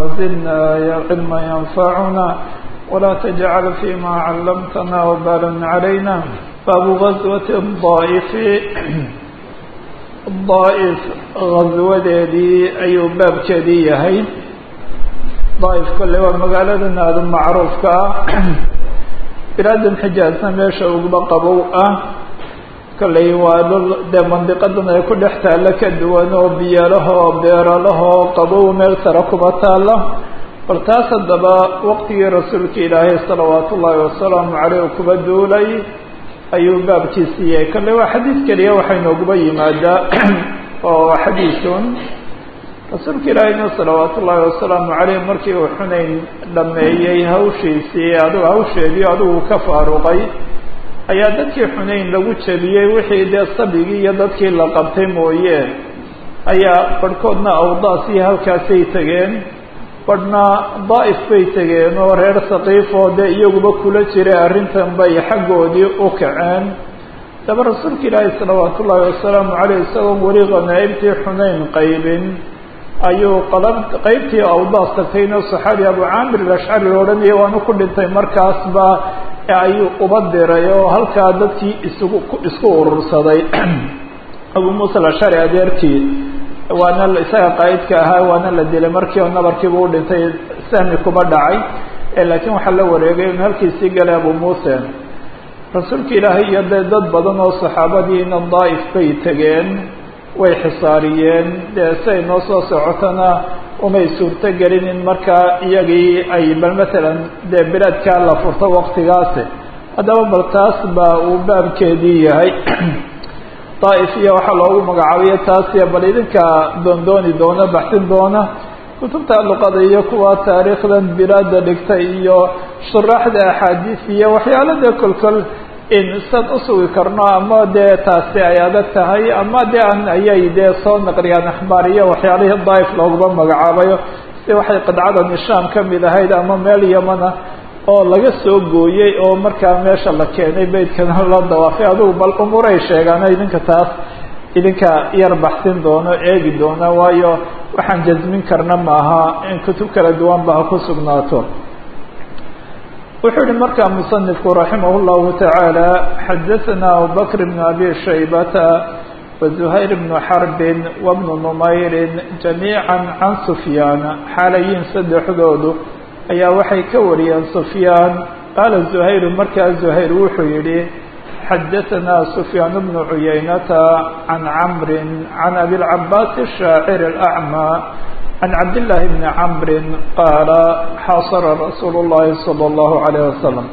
وزدنا علما ينفعنا ولا تجعل فيما علمتنا وبالا علينا باب غزوة الضائف الضائف غزwadeedii ayuu baabkeedii yahay daaif kolley waa magaaladan aada macruufka ah bilaadan xijaasna meesha uguba qabow ah kolley waa dhul dee mandiqadan ay ku dhex taalla ka duwan oo biyalahoo beeralahoo qabow meel sare kuba taalla bal taas haddaba waqtigii rasuulka ilaahay salawaatu ullaahi wasalaamu caleyh u kuba duulay ayuu baabkiisii yahay kolley waa xadiis keliya waxay nooguba yimaadaa oo xadiisun rasuulka ilaahayna salawaatu ullaahi wasalaamu caleyh markii uu xunayn dhameeyey hawshiisii adigu hawsheedii adigu ka faaruqay ayaa dadkii xunayn lagu jebiyey wixii dee sabigii iyo dadkii la qabtay mooye ayaa barhkoodna awdaas iyo halkaasay tegeen badhna daa'if bay tegeen oo reer saqiif oo dee iyaguba kula jiray arrintan bay xaggoodii u kaceen daba rasuulka ilaahi salawaatu ullaahi wasalaamu caleyh isagoon weli khanaa'ibtii xunayn qaybin ayuu qalab qeybtii awdaas tagtayna saxaabi abu caamir alashcari la odhanaya waanu ku dhintay markaasba ayuu uba diray oo halkaa dadkii isugu isku urursaday abu muusa alashcari adeerkii waana isaga qaa'idka ahaa waana la dilay markii oo nabarkiiba u dhintay sahmi kuba dhacay laakiin waxaa la wareegay in halkiisii galay abu muuse rasuulka ilaahay iyo dee dad badan oo saxaabadiina daa'if bay tegeen way xisaariyeen dee siay noo soo socotona umay suurto gelin in markaa iyagii ay bal matalan dee bilaadkaa la furto waktigaasi haddaba bal taas baa uu baabkeedii yahay daa'if iyo waxaa loogu magacaabiyo taasiya bal idinka doondooni doona baxsin doona kutubta luqada iyo kuwa taariikhdan bilaada dhigtay iyo shuraaxda axaadiis iyo waxyaalo dee kolkol in san usugi karno ama dee taasi ay adag tahay ama dee an ayay dee soo naqliyaan axbaar iyo waxyaalihii daa'if looguma magacaabayo si waxay qidcadan ishaam ka mid ahayd ama meel yamana oo laga soo gooyey oo markaa meesha la keenay beydkana la dawaafay adugu bal umuray sheegaan idinka taas idinka yar baxsin doono eegi doona waayo waxaan jasmin karna maaha in kutub kala duwan ba ha ku sugnaato wuxuu yihi markaa musanifku raximah اllahu taعaalى xadaثana abubakr bn abi shaybata waزuhayr bn xarbin wabnu numayrin jamiiعa can sufyaan xaalayiin saddexdoodu ayaa waxay ka wariyeen sufyaan qaala zuhayru markaa zuhayr wuxuu yihi xadaثana sufyaan bnu cuyaynata can camri can abilcabaas الshaacir الأcmى can cabdillaahi bni camrin qaala xasara rasuulu اllahi salى اllahu عalayh wasalam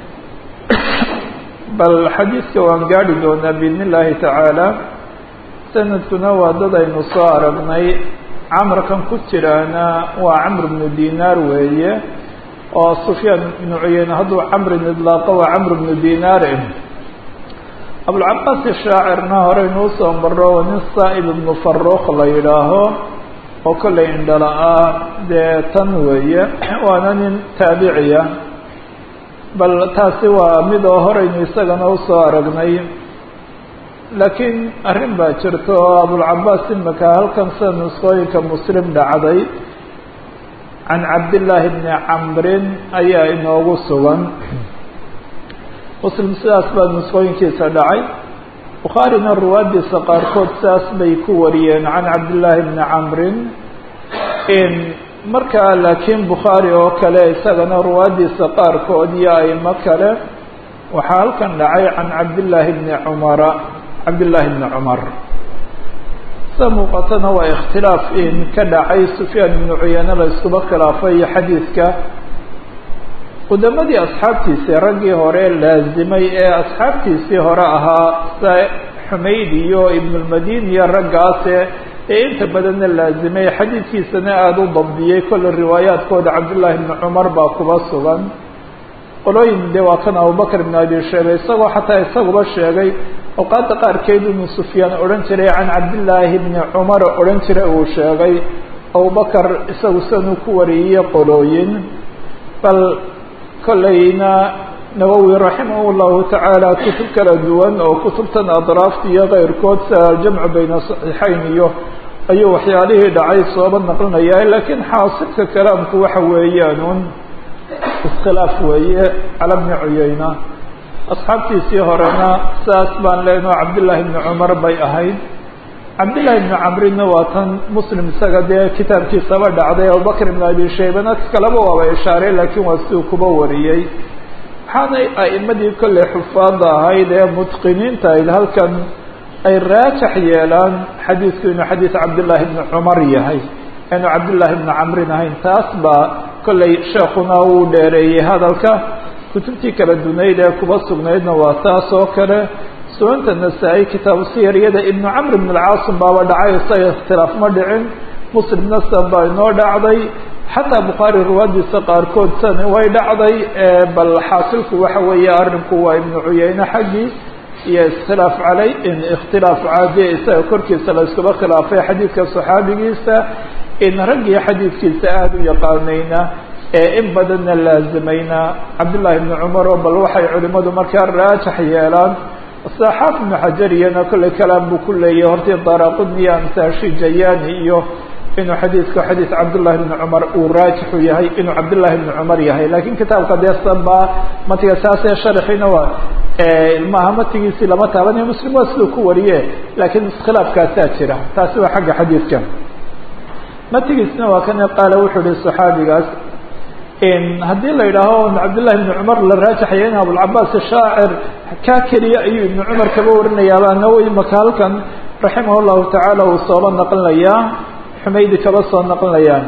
bal xadiidka waan gaari doonaa biidn اllahi tacaala sanadkuna waa dad aynu soo aragnay camarkan ku jiraana waa camr bnu dinaar weeye oo sufyaan ibnu cuyeyne hadduu camrin idlaaqo waa camr bnu dinaar abulcabaas shaacirna horeynuu soo maro waa nin saa'ib ibnu faruuq la yidhaaho oo kollay indhala-ah dee tan weeye waana nin taabiciya bal taasi waa mid oo horeynu isagana usoo aragnay laakiin arrin baa jirta oo abulcabaas imika halkan sida nusqooyinka muslim dhacday can cabdillaahi bni camrin ayaa inoogu sugan muslim sidaas baa nusqooyinkiisa dhacay bukhaarina ruwaadiisa qaarkood sidaas bay ku wariyeen can cabdillaahi bni camrin in markaa laakiin bukhaari oo kale isagana ruwaadiisa qaarkood iyo aimo kale waxaa halkan dhacay can cabdillaahi bni cumara cabdillaahi bni cumar sida muuqatana waa ikhtilaaf in ka dhacay sufyaan ibnu cuyane la iskuba khilaafay xadiidka qudamadii asxaabtiisii raggii hore laazimay ee asxaabtiisii hore ahaa sida xumayd iyo ibnulmadini iyo raggaase ee inta badanna laazimay xadiidkiisana aada u dabdiyey kolle riwaayaadkooda cabdullaahi bni cumar baa kuba sugan qolooyin de waa kan abubakr ibn abi shayba isagoo xataa isaguba sheegay awqaadda qaarkeed inuu sufyaan odhan jiray can cabdillaahi bni cumar odhan jiray uu sheegay abubakar isagu sidanuu ku wariyey qolooyin bal kollayna nawowi raximah llahu tacaala kutub kala duwan oo kutubtan adraafta iyo keyrkood sida aljamcu bayna saxiixayn iyo ayuu waxyaalihii dhacay sooba naqlinaya laakiin xaasilka kalaamku waxa weeyaan un iskhilaaf weeye cala bni cuyeyna asxaabtiisii horena saas baan leenoo cabdillaahi bni cumar bay ahayd cabdillahi bni camrina waa tan muslim isaga dee kitaabkiisaba dhacday abubakr ibn abi shaybana kaleba waaba ishaaray laakiin waa siduu kuba wariyey waxaanay a'imadii kolley xufaada ahayd ee mutqiniinta ayd halkan ay raajax yeelaan xadiidku inuu xadiid cabdillaahi bni cumar yahay inuu cabdillaahi bni camrin ahayn taas baa kolley sheekuna wuu dheereeyey hadalka kutubtii kala dunayd ee kuba sugnaydna waa taas oo kale sunanta nasaa-i kitaabu siyaryada ibnu camr ibn alcaasim baaba dhacay isaga ikhtilaaf ma dhicin muslimna san baa inoo dhacday xataa bukhaari riwaadiisa qaarkood san way dhacday bal xaasilku waxa weeye arrinku waa ibnu cuyeyne xaggii iyo iskhilaaf caley in ikhtilaaf caadiye isaga korkiisa la iskuba khilaafay xadiidka saxaabigiisa in raggii xadiidkiisa aada u yaqaanayna ee in badanna laazimayna cabdullaahi ibni cumar oo bal waxay culimadu markaa raajax yeelaan saxaaf ibnu xajar iyana kolley kalaam buu ku leeyahy hortii daraqudniya amsaashi jayani iyo inuu xadiidku xadiid cabdullahi bni cumar uu raajixu yahay inuu cabdullahi bni cumar yahay lakiin kitaabka deesan baa matiga saasee sharxiina waa ilmaha matigiisii lama taabanayo muslim waa siduu ku wariye laakiin iskhilaafkaasaa jira taasi waa xagga xadiidka matigiisna waa kan qaala wuxuu ihi saxaabigaas haddii la yidhaaho cabdillahi ibni cumar la raajaxaya in abulcabaas shaacir kaa keliya ayuu ibni cumar kaba warinayaaba nawowi maka halkan raximah llahu tacaala uu sooba naqlinayaa xumaydi kaba soo naqlinayaan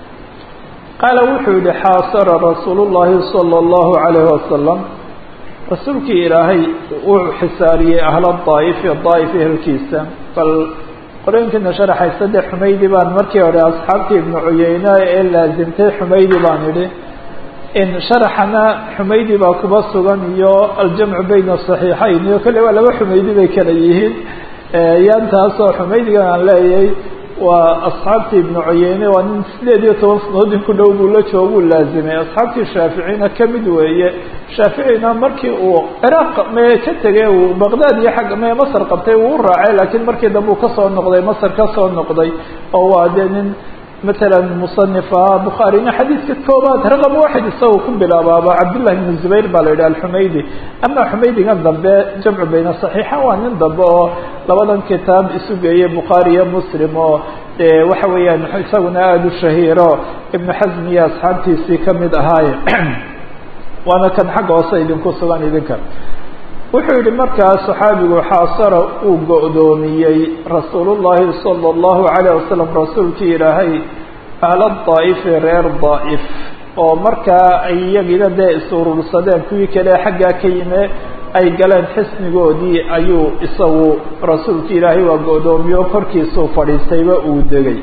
qaala wuxuu yihi xaasara rasuul llahi sala allahu alayhi wasalam rasuulkii ilaahay uu xisaariyey ahla daa'ifi daa'if ehelkiisa bal qorooyinkiina sharaxaysa dee xumaydi baan markii hore asxaabtii ibnu cuyeyne ee laazimtay xumaydi baan idhi in sharaxana xumaydi baa kuba sugan iyo aljamcu bayna saxiixayn iyo kolley waa laba xumaydi bay kala yihiin yaantaasoo xumaydigan aan leeyahay waa asxaabtii ibnu cuyeyne waa nin sideed iyo toban sanadood in ku dhow buu la jooguu laazimay asxaabtii shaaficina kamid weeye shaaficina markii uu ciraaq me ka tegay uu baqdaad iyo xagga me masar qabtay uu u raacay laakiin markii dambe uu kasoo noqday masar kasoo noqday oo waa dee nin matalan musanif ah bukhaarina xadiidka koobaad raqam waxid isagoo ku bilaabaaba cabdullahi ibnu zubayr baa la yidhi alxumaydi ama xumaydigan dambe jamcu bayna saxiixa waa nin dambe oo labadan kitaab isu geeyey bukhaari iyo muslim oo dee waxa weeyaan isaguna aada u shahiiro ibnu xasm iyo asxaabtiisii kamid ahaaye waana kan xagga hoose idinku sugan idinka wuxuu yihi markaa saxaabigu xaasara uu go-doomiyey rasuul llahi sala allahu alayh wasalam rasuulkii ilaahay ahla daa'ifi reer daa'if oo markaa ay iyagina dee is-urursadeen kuwii kale xaggaa ka yime ay galeen xisnigoodii ayuu isagu rasuulkii ilaahay waa go-doomiyo korkiisuu fadhiistayba uu degay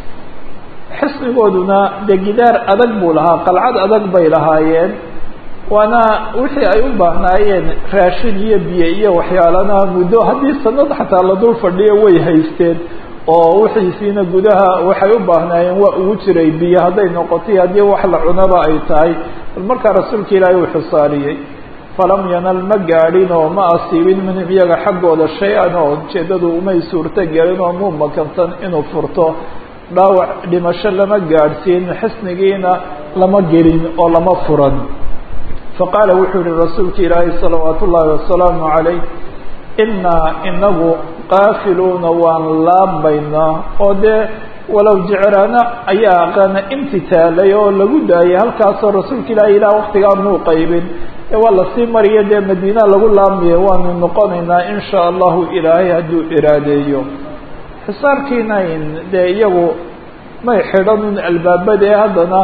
xisnigooduna dee gidaar adag buu lahaa qalcad adag bay lahaayeen waana wixii ay u baahnaayeen raashin iyo biyo iyo waxyaalana muddo haddii sanad xataa la dul fadhiyo way haysteen oo wixiisiina gudaha waxay u baahnaayeen waa ugu jiray biyo hadday noqotay haddii wax la cunaba ay tahay bal markaa rasuulka ilaahay uu xisaariyey falam yanal ma gaadhin oo ma asiibin minhum iyaga xaggooda shay-an oo ujeeddadu umay suurto gelin oo muu makansan inuu furto dhaawac dhimasho lama gaadhsiin xisnigiina lama gelin oo lama furan faqaala wuxuu yihi rasuulka ilaahay salawaat ullaahi wasalaamu calayh innaa inagu qaafiluuna waan laabaynaa oo dee walow jecraana ayaa aqaana imtitaalay oo lagu daayay halkaasoo rasuulka ilaahay ilaah waktigaa muu qaybin ee waa lasii mariya dee madiina lagu laamaya waanu noqonaynaa in shaa allahu ilaahay hadduu iraadeeyo xisaarkiina dee iyagu may xidhanin albaabada ee haddana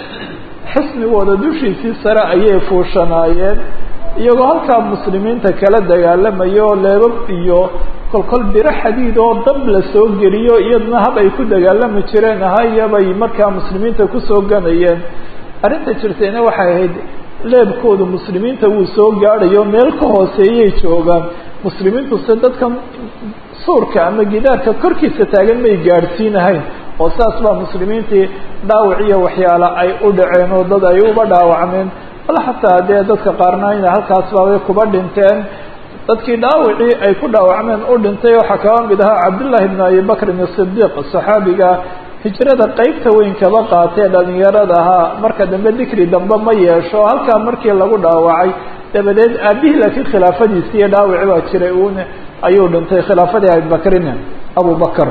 xisnigooda dushiisii sare ayay fuushanaayeen iyagoo halkaa muslimiinta kala dagaalamaya oo leebab iyo kolkol biro xadiid oo dab la soo geliyo iyaduna hab ay ku dagaalami jireen ahayabay markaa muslimiinta kusoo ganayeen arrinta jirtayna waxay ahayd leebkoodu muslimiinta wuu soo gaadhayo meel ka hooseeyay joogaan muslimiintu se dadkan suurka ama gidaarka korkiisa taagan may gaadhsiinahayn oo saas baa muslimiintii dhaawac iyo waxyaala ay u dhaceen oo dad ay uba dhaawacmeen bal xataa dee dadka qaarna ina halkaas baabay kuba dhinteen dadkii dhaawacii ay ku dhaawacmeen u dhintay waxaa kaba mid ahaa cabdullaahi bn abi bakrin asidiiq saxaabiga hijrada qeybta weyn kaba qaatee dhalinyarada ahaa marka dambe dikri dambe ma yeesho halkaa markii lagu dhaawacay dabadeed aabihii laakiin khilaafadiisi iyo dhaawaci baa jiray uun ayuu dhintay khilaafadii abibakrin abubakr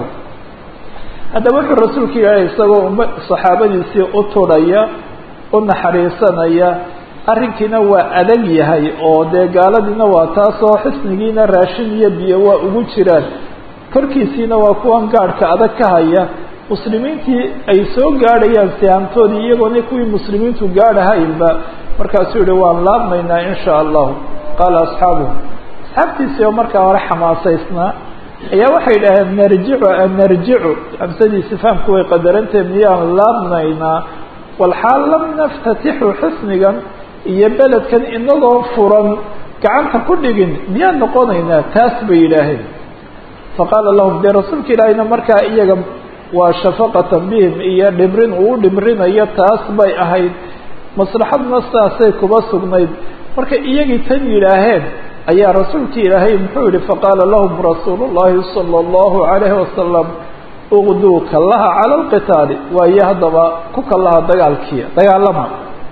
haddaba wuxuu rasuulka ilaahay isagoo uma saxaabadiisii u turhaya u naxariisanaya arrinkiina waa adag yahay oo dee gaaladiina waa taasoo xisnigiina raashin iyo biyo waa ugu jiraan korkiisiina waa kuwan gaadhka adag ka haya muslimiintii ay soo gaadhayaan sihaamtoodii iyagoona kuwii muslimiintu gaadhahaynba markaasuu yihi waan laabmaynaa in shaa allahu qaala asxaabuhu asxaabtiisii oo markaa hore xamaasaysnaa ayaa waxay dhaheen narjicu an narjicu hamsadiisi fahamku way qadarantee miyaan laabnaynaa walxaal lam naftatixu xisnigan iyo beledkan inagoo furan gacanta ku dhigin miyaan noqonaynaa taas bay yidhaaheen faqaala lahum dee rasuulka ilaahayna markaa iyaga waa shafaqatan bihim iyo dhimrin uu dhimrinayo taas bay ahayd maslaxadna saasay kuba sugnayd marka iyagii tan yidhaaheen ayaa rasuulkii ilaahay muxuu yihi faqaala lahum rasuulu llahi sala allahu calayhi wasalam uqduu kallaha cala alqitaali waayo haddaba ku kallaha dagaalkii dagaalama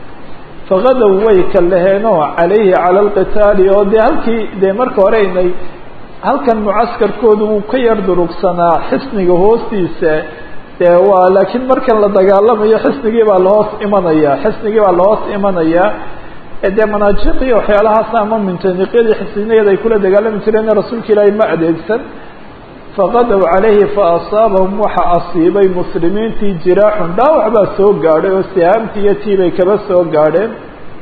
fagadow way kallaheenoo calayhi cala alqitaali oo dee halkii dee marka hore inay halkan mucaskarkoodu wuu ka yar durugsanaa xisniga hoostiisa dee waa laakiin markan la dagaalamayo xisnigii baa lahoos imanaya xisnigii baa lahoos imanaya dee manaajiqii waxyaalahaas ama mintaniqyadii xisniyada ay kula dagaalami jireen rasuulka ilaahay ma adeegsan faqadow calayhi faasaabahum waxa asiibay muslimiintii jiraaxun dhaawac baa soo gaadhay oo sihaamtii iyo tii bay kaba soo gaadheen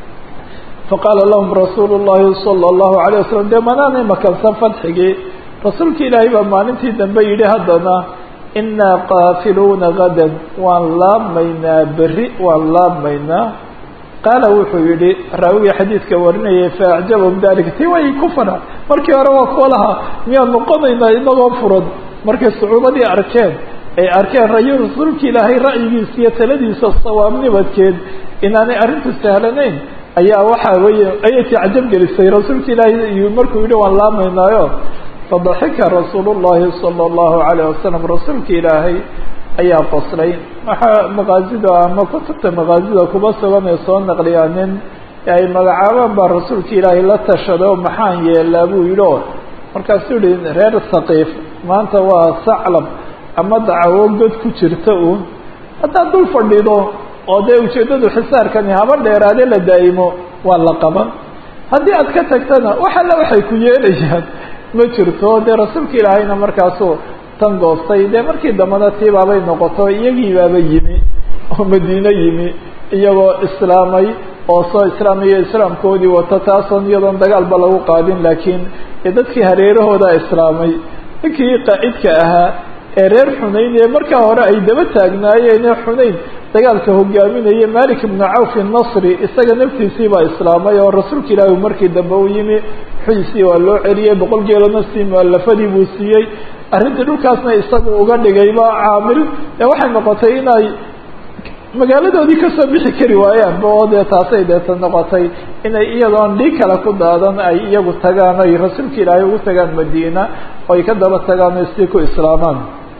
faqaala lahum rasuulu llahi sala allahu alayh wasalam dee manaanay makansan fadxigii rasuulka ilaahay baa maalintii dambe yidhi haddana inaa qaafiluuna gadan waan laabmaynaa berri waan laabmaynaa qaala wuxuu yihi raawigii xadiidka warinayay faacjabahum dalika ti way ku fana markii hore waa kuwa lahaa miyaan noqonaynaa inagoo furan markay sacuubadii arkeen ay arkeen rayo rasuulka ilaahay ra'yigiisa iyo taladiisa sawaabnibadkeed inaanay arrintu sahlanayn ayaa waxaa weeye ayay tacjab gelisay rasuulka ilaahay markuu yihi waan laamaynaayo fadaxika rasuulu llahi sala allahu calayh wasalam rasuulka ilaahay ayaa qoslay waxaa maqaazida ama kutubta maqaazida kuba sugan ee soo naqliyaa nin ay magacaabaan baa rasuulka ilaahay la tashaday oo maxaan yeelaa buu yidhi oo markaasuu yihi reer saqiif maanta waa saclab ama dacawo god ku jirta uun haddaad dul fadhido oo dee ujeeddadu xisaarkani haba dheeraade la daa'imo waa la qaban haddii aad ka tagtana wax alla waxay ku yeelayaan ma jirto dee rasuulka ilaahayna markaasuu tan goostay dee markii dambana tiibaabay noqoto iyagii baaba yimi oo madiine yimi iyagoo islaamay oo soo islaamayo islaamkoodii wata taasoon iyadoon dagaalba lagu qaadin laakiin dadkii hareerahooda islaamay ninkii qaa'idka ahaa ee reer xunayn ee markaa hore ay daba taagnaayeen ee xunayn dagaalka hogaaminaya malik ibnu cawf nasri isaga naftiisii baa islaamay oo rasuulka ilaahi markii dambe u yimi xuisii waa loo celiyey boqol geelona sii mualafadii buu siiyey arrintii dhulkaasna isagu uga dhigayba caamil ee waxay noqotay inay magaaladoodii kasoo bixi kari waayaanba oo dee taasay deeta noqotay inay iyadoon dhig kale ku daadan ay iyagu tagaan ay rasuulka ilaahay ugu tagaan madiina oo ay ka daba tagaan o isii ku islaamaan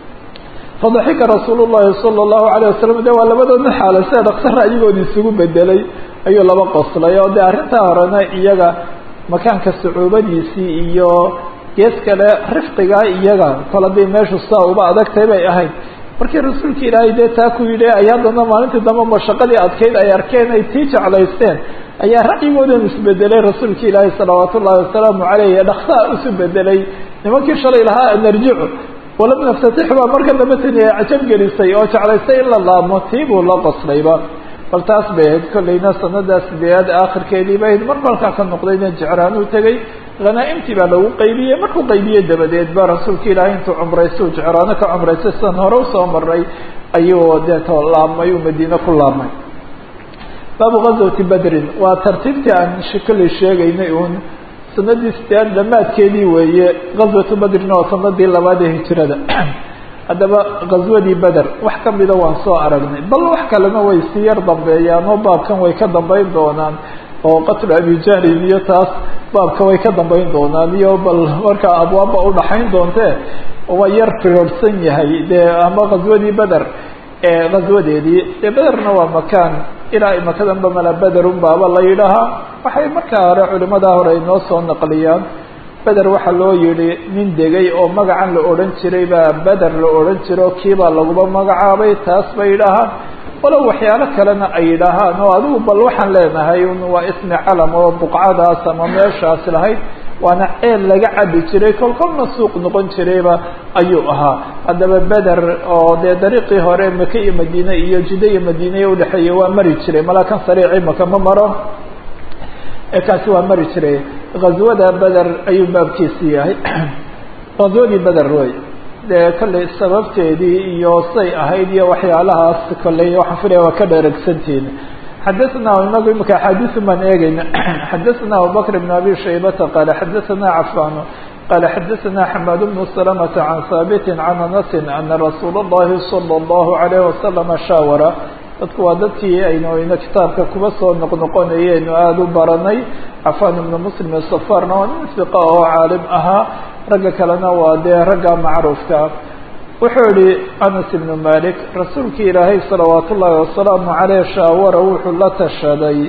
fadaxika rasuul llahi sala allahu alayh wasalam de waa labadoodna xaala sida dhaqsa ra'yigoodi isugu bedelay ayuu laba qoslay oo de arrintaa horena iyaga makaanka sacuubadiisii iyo gees kale rifqigaa iyaga kol haddii meeshu saa uba adagtay bay ahayd markii rasuulka ilaahay dee taa ku yidhi ay haddana maalintii dambe mashaqadii adkayd ay arkeen ay tii jeclaysteen ayaa ra'yigoodan isbedelay rasuulka ilaahay salawaat ullahi wasalaamu caleyh dhaksaa isu bedelay nimankii shalay lahaa narjicu walam naftatix baa marka dambe tani ay cajab gelisay oo jeclaystay in la laamo tii buu la qoslayba bal taas bay ahayd kollayna sanadaas sideedaad aakhirkeedii bay ahayd mar balkaa ka noqdayna jecraanuu tegey hanaa-imtii baa lagu qaybiyey markuu qaybiyey dabadeed ba rasuulka ilaahay intuu cumraysay uu jecraano ka cumraystay sidan hore usoo maray ayuu deeto laabmay uu madiine ku laabmay baabu gazwati bedrin waa tartiibtii aan kollay sheegaynay uun sanadii sideedaad dhamaadkeedii weeye gazwatu bedrin oo sanadii labaad ee hijirada haddaba ghazwadii beder wax kamida waan soo aragnay bal wax kalena way sii yar dambeeyaan oo baabkan way ka dambeyn doonaan oo qatlu abijahlin iyo taas baabka way ka dambeyn doonaan iyo bal markaa abwaabba udhaxayn doontee waa yar firorsan yahay dee ama ghaswadii beder ghaswadeedii dee bederna waa makaan ilaa imakadanba mala bederun baaba la yidhaahaa waxay markaa hore culimadaa hore inoo soo naqliyaan beder waxaa loo yihi nin degay oo magacan la odhan jiray baa beder la odhan jiro kiibaa laguba magacaabay taas bay yidhaahaan walow waxyaalo kalena ay yidhaahaan oo adigu bal waxaan leenahay waa ismi calam oo buqcadaas ama meeshaas lahayd waana ceel laga cabi jiray kol kolna suuq noqon jirayba ayuu ahaa haddaba beder oo dee dariiqii hore maka iyo madiine iyo jida iyo madiine udhexeeya waa mari jiray malaa kan sariici maka ma maro kaasi waa mari jiray ghazwada beder ayuu baabkiisi yahay ghazwadii beder wey dee kollay sababteedii iyo say ahayd iyo waxyaalahaas kolley waxaan filaya waa ka dheregsantiin xadaثna inagu imika axaadiثu baan eegeyna xadaثna abubakr بn abi shaybata qala xadaثna cafan qala xadaثna xamad bnu سلمة can haabiti can anasi ana rasuul الlahi salى الlahu عalيه waslama shaawara dadku waa dadkii aynu ina kitaabka kuba soo noqnoqonayeynu aada u baranay cafan ibnu muslim safarna waa nin fiqa oo caalim ahaa ragga kalena waa dee ragga macruufka wuxuu yihi anas ibnu malik rasuulki ilaahay salawaat ullaahi wasalaamu caleyh shaawara wuxuu la tashaday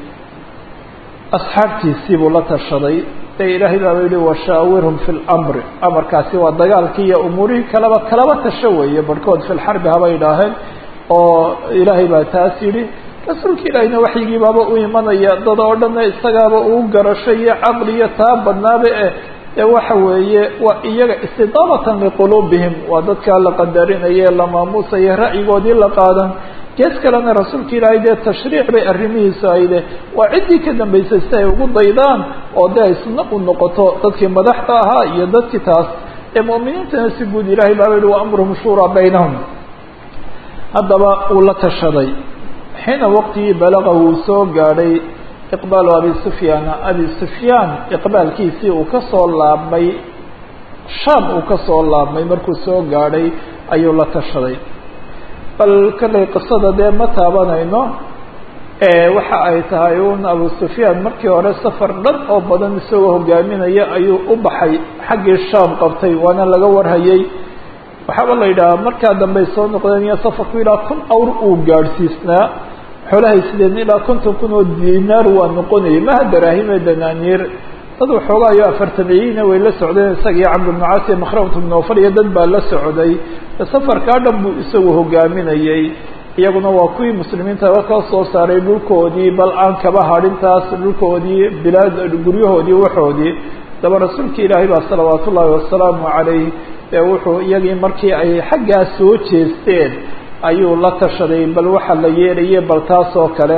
asxaabtiisii buu la tashaday de ilaahay baaba yihi washaawirhum fi lmri amarkaasi waa dagaalkii iyo umuurihii kalaba kalaba tasho weeye barhkood fi lxarbi haba idhaaheen oo ilaahay baa taas yidhi rasuulka ilaahayna waxyigii baaba u imanaya dad oo dhanna isagaaba uu garasho iyo caqli iyo taa badnaaba eh ee waxa weeye waa iyaga istidaabatan liquluubihim waa dadkaa la qadarinaye la maamuusaye ra'yigoodii la qaadan gees kalena rasuulka ilaahay dee tashriic bay arrimihiisu ayde waa ciddii ka dambaysay si ay ugu daydaan oo dee ay sunno u noqoto dadkii madaxda ahaa iyo dadkii taas ee mu'miniintana si guud ilahay baaba yihi wa amruhum shuuraa baynahum haddaba uu la tashaday xiina waqtigii balaqa wuu soo gaadhay iqbaalu abi sufyaana abi sufyaan iqbaalkiisii uu ka soo laabmay shaam uu ka soo laabmay markuu soo gaadhay ayuu la tashaday bal kallay qisada dee ma taabanayno waxa ay tahay un abu sufyaan markii hore safar dhan oo badan isagoo hogaaminaya ayuu u baxay xaggii shaam qabtay waana laga warhayay waxaaba la yidhahaa markaa dambey soo noqdeen iyo safarku ilaa kun awr uu gaadhsiisnaa xoolahay sideen ilaa konton kun oo dinaar waa noqonayay maha daraahime danaaniir dad waxoogaayo afartameyina way la socdeen isaga iyo camr bnu caas iyo makhramat bnu nofal iyo dad baa la socday safarkaa dhan buu isagu hogaaminayay iyaguna waa kuwii muslimiintaba ka soo saaray dhulkoodii bal aan kaba hadhintaas dhulkoodii bilaad guryahoodii waxoodii daba rasuulka ilaahay baa salawaat ullaahi wasalaamu calayh ee wuxuu iyagii markii ay xaggaa soo jeesteen ayuu la tashaday bal waxa la yeelayay bal taas oo kale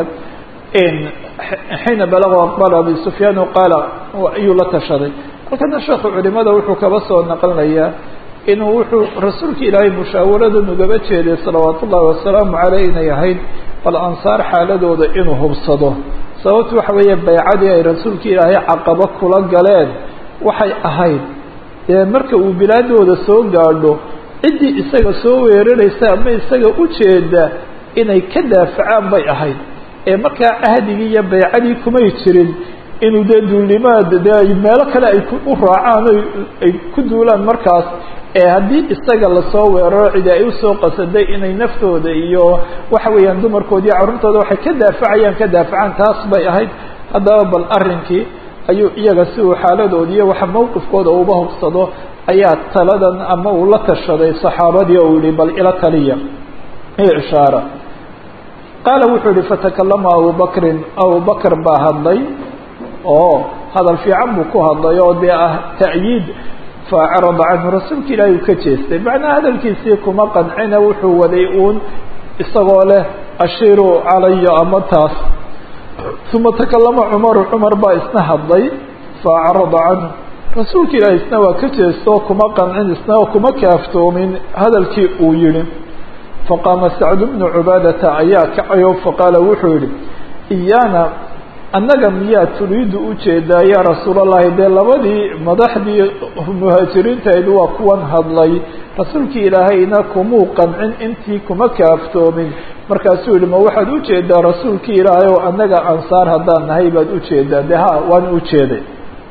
xiina balaguu aqbala abi sufyaan qaala ayuu la tashaday halkana sheekhu culimada wuxuu kaba soo naqlinayaa inuu wuxuu rasuulka ilaahay mushaawaradan ugaba jeeday salawaat ullaahi wasalaamu caleyh inay ahayd bal ansaar xaaladooda inuu hubsado sababtu waxa weeye baycadii ay rasuulka ilaahay caqabo kula galeen waxay ahayd dee marka uu bilaadooda soo gaadho ciddii isaga soo weeraraysa ama isaga ujeeda inay ka daafacaan bay ahayd ee markaa cahdigii iyo baycadii kumay jirin inuu dee duulnimaad dee meelo kale ay u raacaan ay ku duulaan markaas ee haddii isaga lasoo weeraro cidi ay usoo qasaday inay naftooda iyo waxa weeyaan dumarkoodi iyo carruurtooda waxay ka daafacayaan ka daafacaan taas bay ahayd haddaba bal arrinkii ayuu iyaga si uu xaaladoodi iyo waxa mawqifkooda uba hubsado ayaa taladan ama uu la tashaday saxaabadii oo yihi bal ila taliya iyo ishaara qaala wuxuu yihi fatakalama abubakrin abubakr baa hadlay oo hadal fiican buu ku hadlay oo dee ah ta'yiid faacrada canhu rasuulka ilaahi uu ka jeestay macnaa hadalkiisii kuma qancina wuxuu waday uun isagoo leh ashiiruu calaya ama taas uma takalama cumaru cumar baa isna hadlay faacrada canhu rasuulka ilaahi isna waa ka jeestoo kuma qancin isna kuma kaaftoomin hadalkii uu yihi faqaama sacd bnu cubaadata ayaa kacayo faqaala wuxuu yihi iyaana annaga miyaa turiidu ujeedaa yaa rasuulallahi dee labadii madaxdii muhaajiriintayd waa kuwan hadlay rasuulkii ilaahayna kumuu qancin intii kuma kaaftoomin markaasuu yihi ma waxaad ujeedaa rasuulkii ilaahay oo annaga ansaar haddaan nahay baad ujeedaa de ha waan ujeeday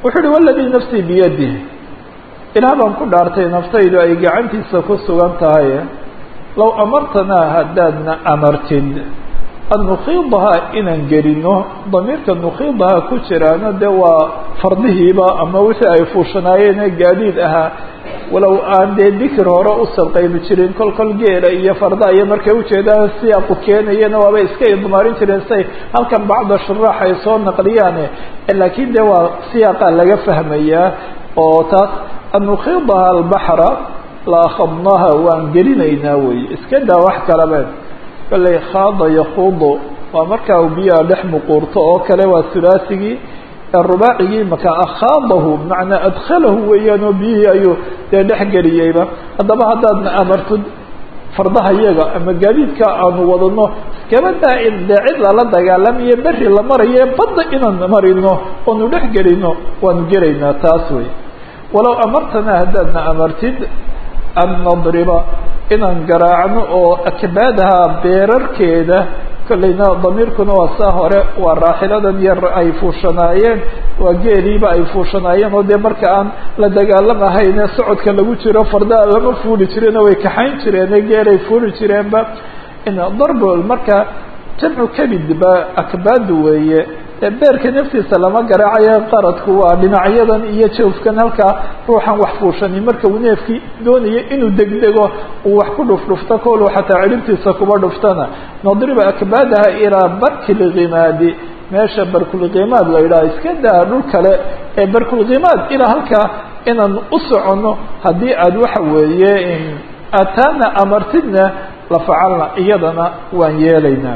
wuxuu uhi waladii nafsii biyadih ilaah baan ku dhaartay naftaydu ay gacantiisa ku sugan tahay low amartanaa haddaadna amartid an nukiidahaa inaan gelino damiirka nukiidahaa ku jiraana dee waa fardihiiba ama wixii ay fuushanaayeen gaadiid ahaa walow aan dee dikir hore u salqaybi jirin kol kol geela iyo farda iyo markay ujeedaan siyaaqu keenayana waaba iska idmaarin jireen say halkan bacda shuraax ay soo naqliyaane laakiin dee waa siyaaqa laga fahmayaa oo taas an nukiidaha albaxra la akhadnaha waan gelinaynaa wey iska daa wax kalaba kalley khaada yakuudu waa markaa u biyaha dhex muquurto oo kale waa hulaasigii rubaacigii maka akhaadahu bimacnaa adkhalahu weeyaan oo biyihii ayuu dee dhex geliyeyba haddaba haddaadna amartid fardaha yaga ama gaadiidka aanu wadano iskabadaa in dee cid lala dagaalamayo beri la marayo badda inaan marino oonu dhex gelino waanu gelaynaa taas wey walow amartanaa haddaadna amartid an nadriba inaan garaacno oo akbaadaha beerarkeeda kollayna damiirkuna waa saa hore waa raaxiladan yar ay fuushanaayeen waa geeliiba ay fuushanaayeen oo dee marka aan la dagaalamahayne socodka lagu jiro fardaa lama fuuli jireen way kaxayn jireene geelay fuuli jireenba darbol marka jamcu kabid ba akbaadu weeye beerka naftiisa lama garaacayo qaradku waa dhinacyadan iyo jawfkan halkaa ruuxan wax fuushani marka uu neefkii doonayo inuu degdego uu wax ku dhufdhufto koolu xataa cidhibtiisa kuba dhuftana nadriba akbaadaha ilaa barki lkimaadi meesha barkulkimaad la yidhaha iska daa dhul kale ee barkulkimaad ilaa halkaa inaan u soconno haddii aad waxa weeye ataana amartidna la facalna iyadana waan yeelaynaa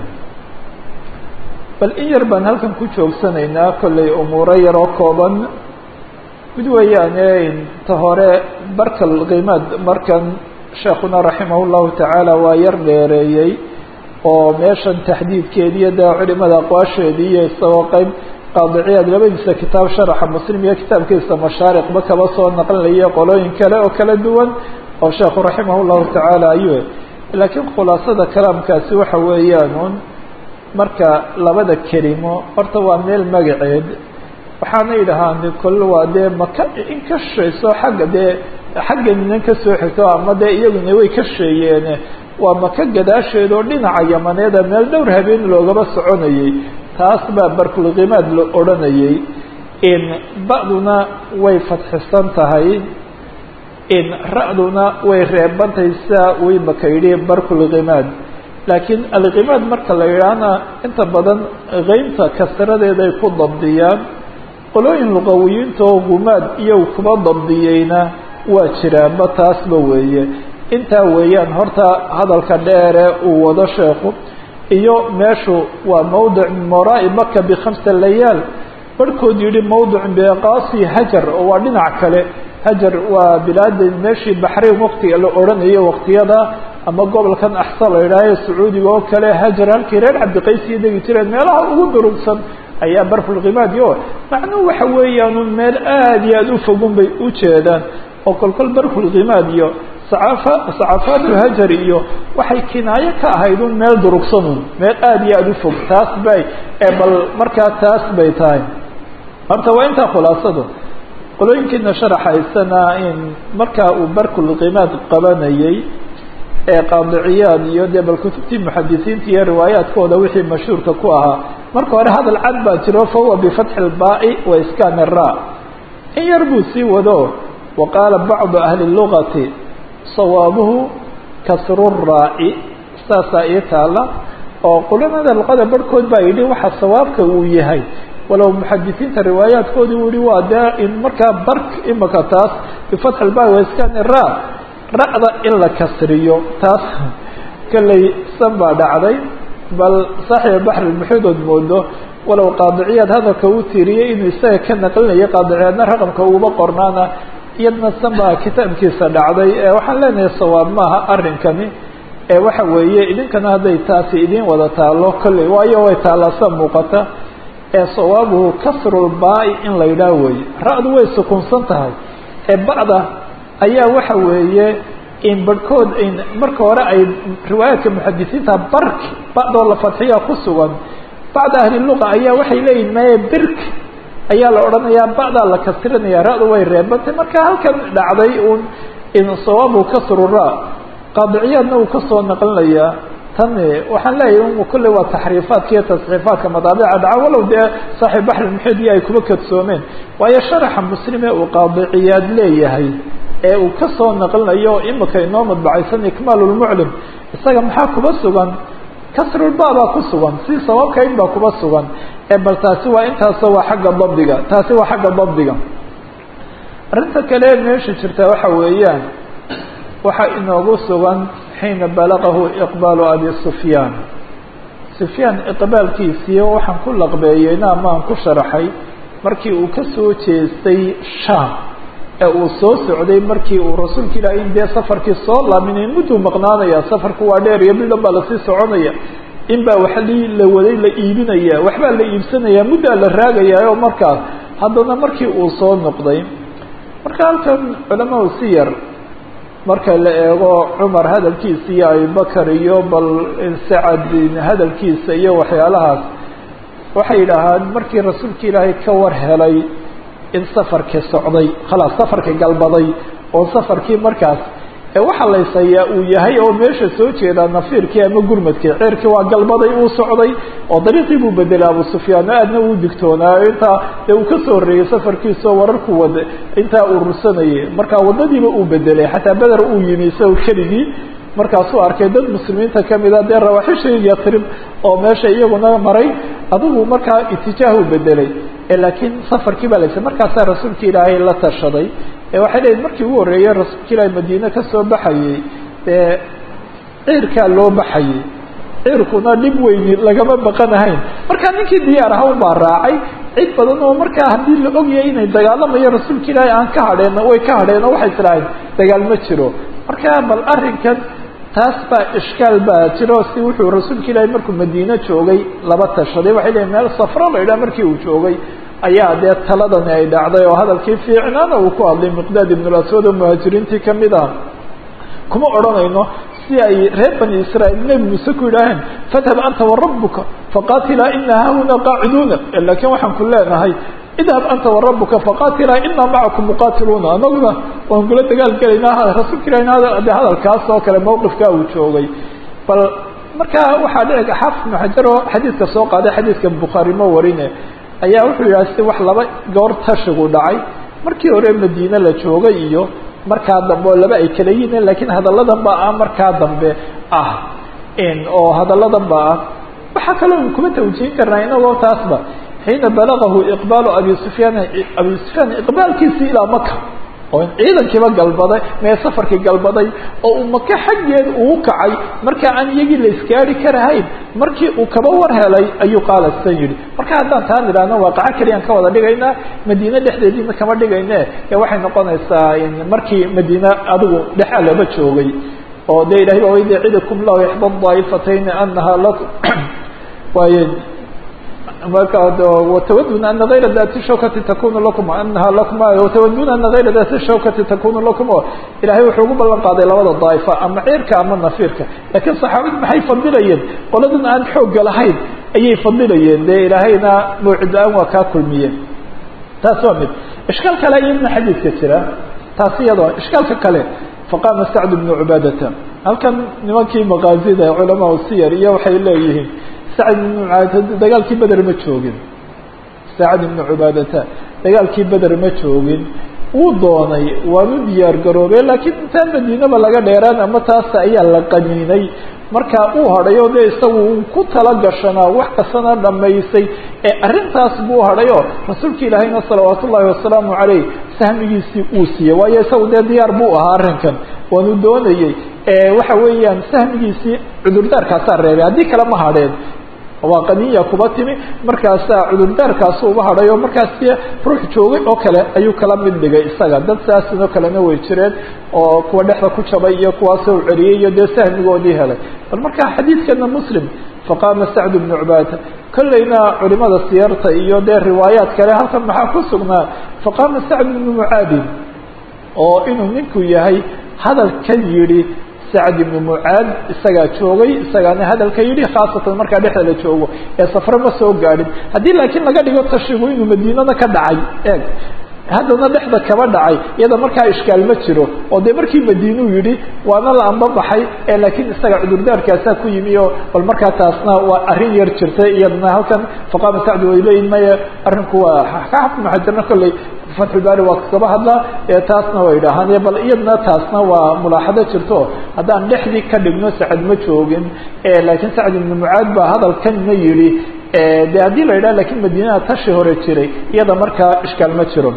bal in yar baan halkan ku joogsanaynaa kollay umuuro yaroo kooban mid weeyaane ta hore barkal qiimaad markan sheekuna raximah llahu tacaala waa yar dheereeyey oo meeshan taxdiidkeediiyo dee culimada aqwaasheedii iyo isagoo qeyb qaadiciyaad labadiisa kitaab sharaxa muslim iyo kitaabkiisa mashaariqba kaba soo naqlinaya qolooyin kale oo kala duwan oo sheekhu raximah llahu tacaala ayuu laakiin khulaasada kalaamkaasi waxa weeyaan marka labada kelimo horta waa meel magaceed waxaana yidhahaan kol waa dee maka in ka shayso xagga dee xagga minan kasoo xigto ama dee iyaguna way ka sheeyeene waa maka gadaasheed oo dhinaca yamaneeda meel dhowr habeen loogaba soconayay taas baa barkulkimaad la odhanayay in ba'duna way fadxisan tahay in ra-duna way reebantahay sidaa way maka yidhi barkulkimaad laakiin alkimaad marka la yidhaahna inta badan keynta kasradeeday ku dabdiyaan qolooyin luqawiyiinta oo gumaad iyo kuba dabdiyeyna waa jiraanba taasba weeye intaa weeyaan horta hadalka dheere uu wado sheekhu iyo meeshu waa mawdic min waraa'i maka bikhamsa layaal barhkood yidhi mawdicun biqaasi hajar oo waa dhinac kale hajar waa bilaada meeshii baxrayn waqtiga la odhanayo waqtiyada ama gobolkan axsa la yidhaahayo sacuudiga oo kale hajar halkii reer cabdiqaysiyo degi jireen meelaha ugu durugsan ayaa barfulkimaadi o macnuhu waxa weeyaan meel aada iyo aada u fogun bay u jeedaan oo kolkol barfulkimaad iyo sacafa sacafaatu hajar iyo waxay kinaayo ka ahayd un meel durugsanun meel aada iyo aada u fog taas bay bal markaa taas bay tahay horta waa intaa khulaasadu qolooyinkiina sharaxaysana in markaa uu barkulkimaad qabanayay ee qaadiciyaad iyo dee bal kutubtii muxadisiinta iyo riwaayaadkooda wixii mashhuurka ku ahaa marka hore hadal cad baa jiro fahuwa bifatxi lbaa'i wa iskaani ra in yar buu sii wado wa qaala bacdu ahli lugati sawaabuhu kasru raaci saasaa ii taala oo qulamada luqada barhkood baa yidhi waxa sawaabka uu yahay walow muxadisiinta riwaayaadkoodi uu yihi waa dee in markaa bark imaka taas bifatxi lbaa'i wa iskaani ra ra-da in la kasriyo taas kolley san baa dhacday bal saaxiba baxri muxuudood moodo walow qaadiciyaad hadalka uu tiiriyey inuu isaga ka naqlinayo qaadiciyaadna raqamka uguba qornaana iyadna san baa kitaabkiisa dhacday waxaan leenahay sawaab maaha arrinkani waxa weeye idinkana hadday taasi idin wada taalo kolley waayo way taallasa muuqata ee sawaabuhu kasrulbaa'i in la yidhaah weeye ra-du way sukunsan tahay ee ba'da ayaa waxa weeye in barhkood in marka hore ay riwaayaadka muxadisiinta bark ba'doo la fadxiya ku sugan bacda ahli luqa ayaa waxay leeyihin maye birk ayaa la odhanayaa ba'daa la kasrinaya ra-du way reebantay marka halkan dhacday uun insawaabu kasrura qaadiciyaadna uu kasoo naqlinayaa tan waxaan leeyahay kulley waa taxriifaadka iyo tasxiifaadka madaabica dhaca walow dee saaxiib baxri muxidiya ay kuma kadsoomeen waayo sharaxa muslime uu qaadiciyaad leeyahay ee uu kasoo naqlinayo imika inoo madbacaysan ikmaalulmuclim isaga maxaa kuba sugan kasrulba baa ku sugan si sababkayn baa kuba sugan ee bal taasi waa intaasoo waa xagga dabdiga taasi waa xagga dabdiga arrinta kale meesha jirta waxa weeyaan waxaa inoogu sugan xiina balagahu iqbaalu abi sufyaan sufyaan iqbaalkiisii waxaan ku laqbeeyeyna amaan ku sharaxay markii uu ka soo jeestay shaam ee uu soo socday markii uu rasuulka ilaahay in dee safarkii soo laaminay mudduu maqnaanaya safarku waa dheer iyo bildhan baa lasii soconaya in baa wax li la waday la iibinaya waxbaa la iibsanaya muddaa la raagaya oo markaas haddana markii uu soo noqday marka halkan culamadu si yar marka la eego cumar hadalkiisa iyo abubakar iyo bal sacad hadalkiisa iyo waxyaalahaas waxay yidhaahaan markii rasuulka ilaahay ka war helay in safarkii socday khalaas safarkii galbaday oo safarkii markaas waxaa laysayaa uu yahay oo meesha soo jeedaa nafiirkii ama gurmadkii ceerkii waa galbaday uu socday oo dariiqii buu bedelay abu sufyaan aadna uu digtoonaayo intaa dee uu kasoo horreeyey safarkiisao wararku wada intaa urursanayay marka waddadiiba uu bedelay xataa beder uu yimi isagoo keligii markaasuu arkay dad muslimiinta kamida dee rawaaxishii yatrib oo meesha iyaguna maray adigu markaa itijaahu bedelay laakiin safarkii baa laysa markaasaa rasuulka ilaahay la tashaday waxay leeyiin markii ugu horreeyey rasuulka ilaahay madiine kasoo baxayey dee ciirkaa loo baxayey ciirkuna dhib weyni lagama baqanahayn markaa ninkii diyaar aha un baa raacay cid badan oo markaa haddii la ogyahay inay dagaalamayo rasuulka ilaahay aan ka hadheen way ka hadheen oo waxay islahayn dagaal ma jiro marka bal arrinkan taas baa ishkaal baa jiro si wuxuu rasuulka ilaahay markuu madiine joogay laba tashaday waxay leeyiin meel safro la idhaha markii uu joogay ayaa dee taladani ay dhacday oo hadalkii fiicnaana uu ku hadlay miqdaad ibnulaswad oo muhaajiriintii kamid ah kuma odhanayno si ay reer bani israa'iil nebi muuse ku yidhaaheen fadhab anta warabuka faqatilaa ina hahuna qaaciduuna laakiin waxaan ku leenahay idhab anta warabuka faqatilaa inaa macakum muqatiluuna anaguna waan kula dagaal gelaynaa rasuulka ilah de hadalkaas oo kale mawqifkaa uu joogay bal markaa waxaa dhici xaafid ibnu xajar oo xadiidka soo qaaday xadiidka bukhaari ma warine ayaa wuxuu yidhaha si wax laba goor tashigu dhacay markii hore madiine la joogay iyo markaa dambe oo laba ay kala yihiin lakiin hadalladan ba ah markaa dambe ah oo hadalladan ba ah waxaa kaloo kuma tawjihin karnaa inagoo taasba xiina balagahu iqbaalu abi sufyaan abi sufyaan iqbaalkiisii ilaa maka oo ciidankiiba galbaday mee safarkii galbaday oo uu maka xaggeed uu kacay markaa aan iyagii la isgaari karahayn markii uu kaba war helay ayuu qaala san yidhi marka haddaan taan idhaahno waaqaco keliyaan ka wada dhigaynaa madiine dhexdeediina kama dhigayne ee waxay noqonaysaa markii madiine adigu dhexaa laba joogay oo de ilahay ba wayde cidakum lahu ixda daa'ifatayni anaha lakum waaye marka watawaduna ana gayra dati shawkati takunu lakum anaha lakum watawaduna ana gayra dati shawkati takunu lakum o ilahay wuxuu ugu ballan qaaday labada daa'ifa ama ciirka ama nafiirka laakiin saxaabadu maxay fadilayeen qoladan aan xoogga lahayn ayay fadilayeen dee ilaahayna mawcida-aan waa kaa kulmiyeen taas waa mid ishkaal kale iyadna xadiidka jira taas iyadoo ishkaalka kale faqaama sacd bnu cubaadata halkan nimankii maqaazida culamaa siyar iyo waxay leeyihiin sacd ibnu cubaadata dagaalkii beder ma joogin sacd ibnu cubaadata dagaalkii beder ma joogin wuu doonay waanu diyaar garoobey laakiin intaan madiinaba laga dheeraan ama taas ayaa la qaniinay markaa uu hadhay oo dee isagu uu ku tala gashanaa wax kastana dhamaysay ee arrintaas buu hadhay oo rasuulka ilaahayna salawaat ullaahi wasalaamu caleyh sahmigiisii uu siiyey waayo isagu dee diyaar buu ahaa arrinkan waanu doonayey waxa weeyaan sahmigiisii cudurdaarkaasaa reebay haddii kale ma hadheen waa qaniya kuba timi markaasaa cudurdaarkaasu uba hadhay oo markaas ruux joogay oo kale ayuu kala mid dhigay isaga dad saasinoo kalena way jireen oo kuwa dhexda ku jabay iyo kuwaasoo celiyey iyo dee sahmigoodii helay bal markaa xadiidkana muslim faqaama sacd bnu cubaadata kollayna culimada siyarta iyo dee riwaayaat kale halkan maxaa ku sugnaa faqaama sacd bnu mucaadin oo inuu ninku yahay hadalkan yidhi sacd ibnu mucaad isagaa joogay isagaana hadalka yidhi khaasatan markaa dhexda la joogo ee safre ma soo gaadhin haddii laakiin laga dhigo tashigu inuu madiinada ka dhacay eeg haddana dhexda kaba dhacay iyada markaa ishkaal ma jiro oo dee markii madiinuu yidhi waana la anbabaxay ee laakiin isaga cudurdaarkaasaa ku yimi oo bal markaa taasna waa arrin yar jirtay iyadana halkan faqaama sacdi way leeyihin maya arrinku waa ka xafma xajarna kolley fatxulbaari waa kaba hadlaa ee taasna way dhahaan bal iyadna taasna waa mulaaxado jirto haddaan dhexdii ka dhigno sacad ma joogin laakiin sacd ibnu mucaad baa hadalkanna yidhi de haddii la yidhaha lakiin madiinada tashi hore jiray iyada markaa ishkaal ma jiro